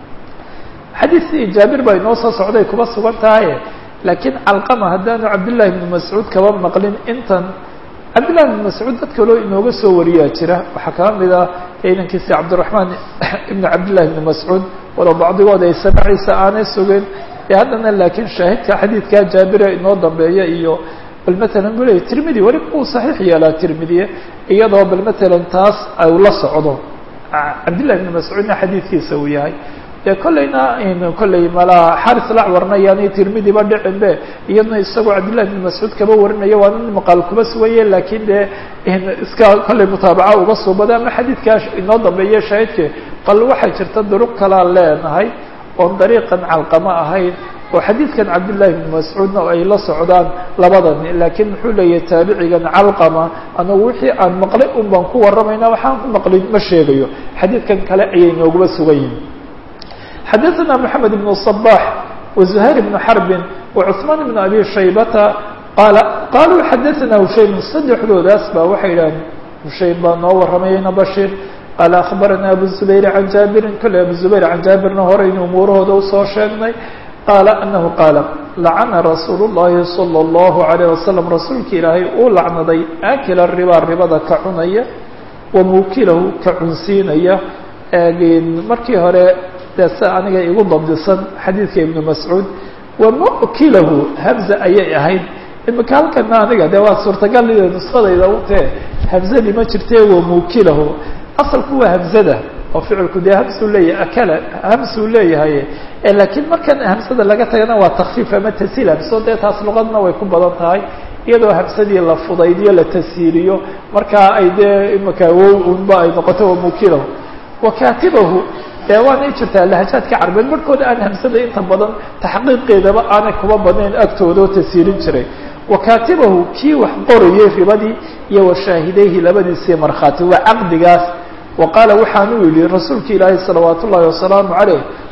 xadiidkii jaabir baa inoo soo socday kuba sugan tahaye laakiin calqama haddaanu cabdillahi ibnu mascuud kaba maqlin intan cabdillahi ibnu mascuud dad kaloo inooga soo wariyaa jira waxaa kaba mid ah inankiisi cabdiraxmaan ibnu cabdillahi ibnu mascuud walow bacdigood ay samaciisa aanay sugin ee haddana laakiin shaahidka xadiidka jaabira inoo dambeeya iyo bal matalan buu leeyay tirmidi weliba uu saxiix yeelaa tirmidiye iyadoo bal matalan taas ay la socdo cabdillahi ibnu mascuudna xadiidkiisa uu yahay dee kollayna kollay malaa xaris lacwarna yaani tirmidiba dhicin be iyadna isagoo cabdillahi ibnu mascuud kaba warinaya waa nin maqaal kuma sugaye laakiin dee iska kollay mutaabaca uga suubada ama xadiidkaa inoo dambeeye shaahidke bal waxay jirta duruq kalaa leenahay oon dariiqan calqama ahayn oo xadiidkan cabdillahi ibnu mascuudna ay la socdaan labadani laakiin muxuu leeyahay taabicigan calqama anagu wixii aan maqlay un baan ku warramayna waxaan ku maqlin ma sheegayo xadiidkan kale ayay nooguba sugan yihin xadaثna mحamed بن الصباح وزهير بن حرب وcثمان بن أbي شhaybةa qal qaluu xadaثna hushaym saddexdoodaas ba waxay idhaheen hushaym baa noo waramayayna bashir qaala aخbarana abu زubayr can jaabirin kole abu زubayr can jaabirna horaynu umuurahooda usoo sheegnay qaala anahu qaala lacana rasuul الlahi salى الlahu عalيه wasalam rasuulka ilaahay uu lacnaday akila ribaa ribada ka cunaya wamukilahu ka cunsiinaya markii hore de se aniga igu dabdisan xadiidka ibnu mascuud wamukilahu hamza ayay ahayd imika halkana aniga de waa suurtagal nuskadayda utee hamzadii ma jirte wamukilahu asalku waa hamzada oo ficilku dee hamsuu leeyahay akala hamsuu leeyahay laakiin markan hamsada laga tagana waa takfiif ama tasiil hamso dee taas luqadna way ku badan tahay iyadoo hamsadii la fudaydiyo la tasiiliyo markaa ay dee imika wow unba ay noqoto wamukilahu wakatibahu dee waanay jirtaa lahajaadka carbeed markooda aan hamsada inta badan taxqiiqeedaba aanay kuba badnayn agtooda oo tasiirin jiray wakatibahu kii wax qorayay ribadii iyo washaahidayhi labadiisii markhaati waa caqdigaas wa qaala waxaanuu yihi rasuulka ilaahi salawaat ullaahi wasalaamu caleyh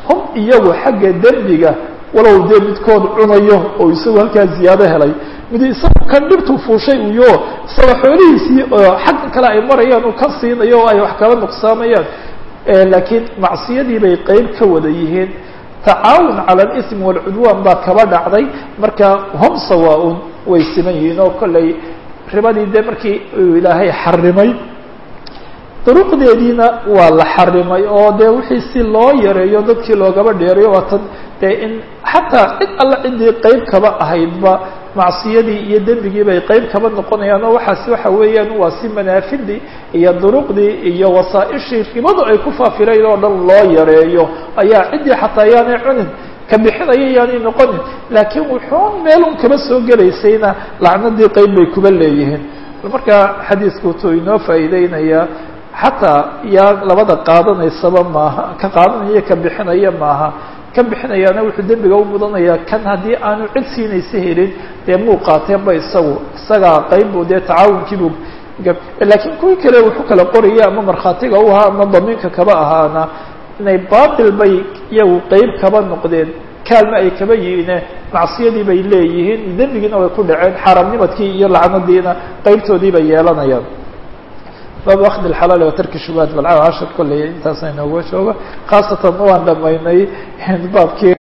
hum iyagu xagga dembiga walow dee midkood cunayo oo isagu halkaa ziyaado helay mid isagu kan dhibtuu fuushay uyo isaga xoolihiisii oo xagga kale ay marayaan uu ka siinayo oo ay wax kala nuqsaamayaan laakiin macsiyadii bay qeyb ka wada yihiin tacaawun cala alism waalcudwaan baa kaba dhacday marka hum sawaa-un way siman yihiin oo kollay ribadii dee markii uu ilaahay xarimay duruqdeediina waa la xarimay oo dee wixii si loo yareeyo dadkii loogaba dheerayo waa tan dee in xataa cid alla ciddii qeyb kaba ahaydba macsiyadii iyo dembigii bay qeyb kaba noqonayaan oo waxaasi waxa weeyaan waa si manaafidii iyo duruqdii iyo wasaaishii ribadu ay ku faafirayn oo dhan loo yareeyo ayaa ciddii xataa yaanay cunin ka bixinaya yaanay noqonin laakiin wuxuun meelun kaba soo gelaysayna lacnadii qeyb bay kuba leeyihiin marka xadiisku wuxuu inoo faa'iideynayaa xataa yaa labada qaadanaysaba maaha ka qaadanaya ka bixinaya maaha ka bixinayaana wuxuu dembiga u mudanayaa kan haddii aanu cid siinaysa helin dee muu qaateenba isagu isagaa qeybu dee tacaawunkiibu laakiin kuwii kale wuxuu kala qoraya ama markhaatiga u ahaa ama damiinka kaba ahaana inay baatil bay iyagu qeyb kaba noqdeen kaalma ay kaba yihiine macsiyadii bay leeyihiin dembigiina way ku dhaceen xaramnimadkii iyo lacnadiina qeybtoodii bay yeelanayaan bab akd اxalaal wa tarki shubahat balca cashar kolley intaasa inooga joogo khaasatan waan dhamaynay baabkii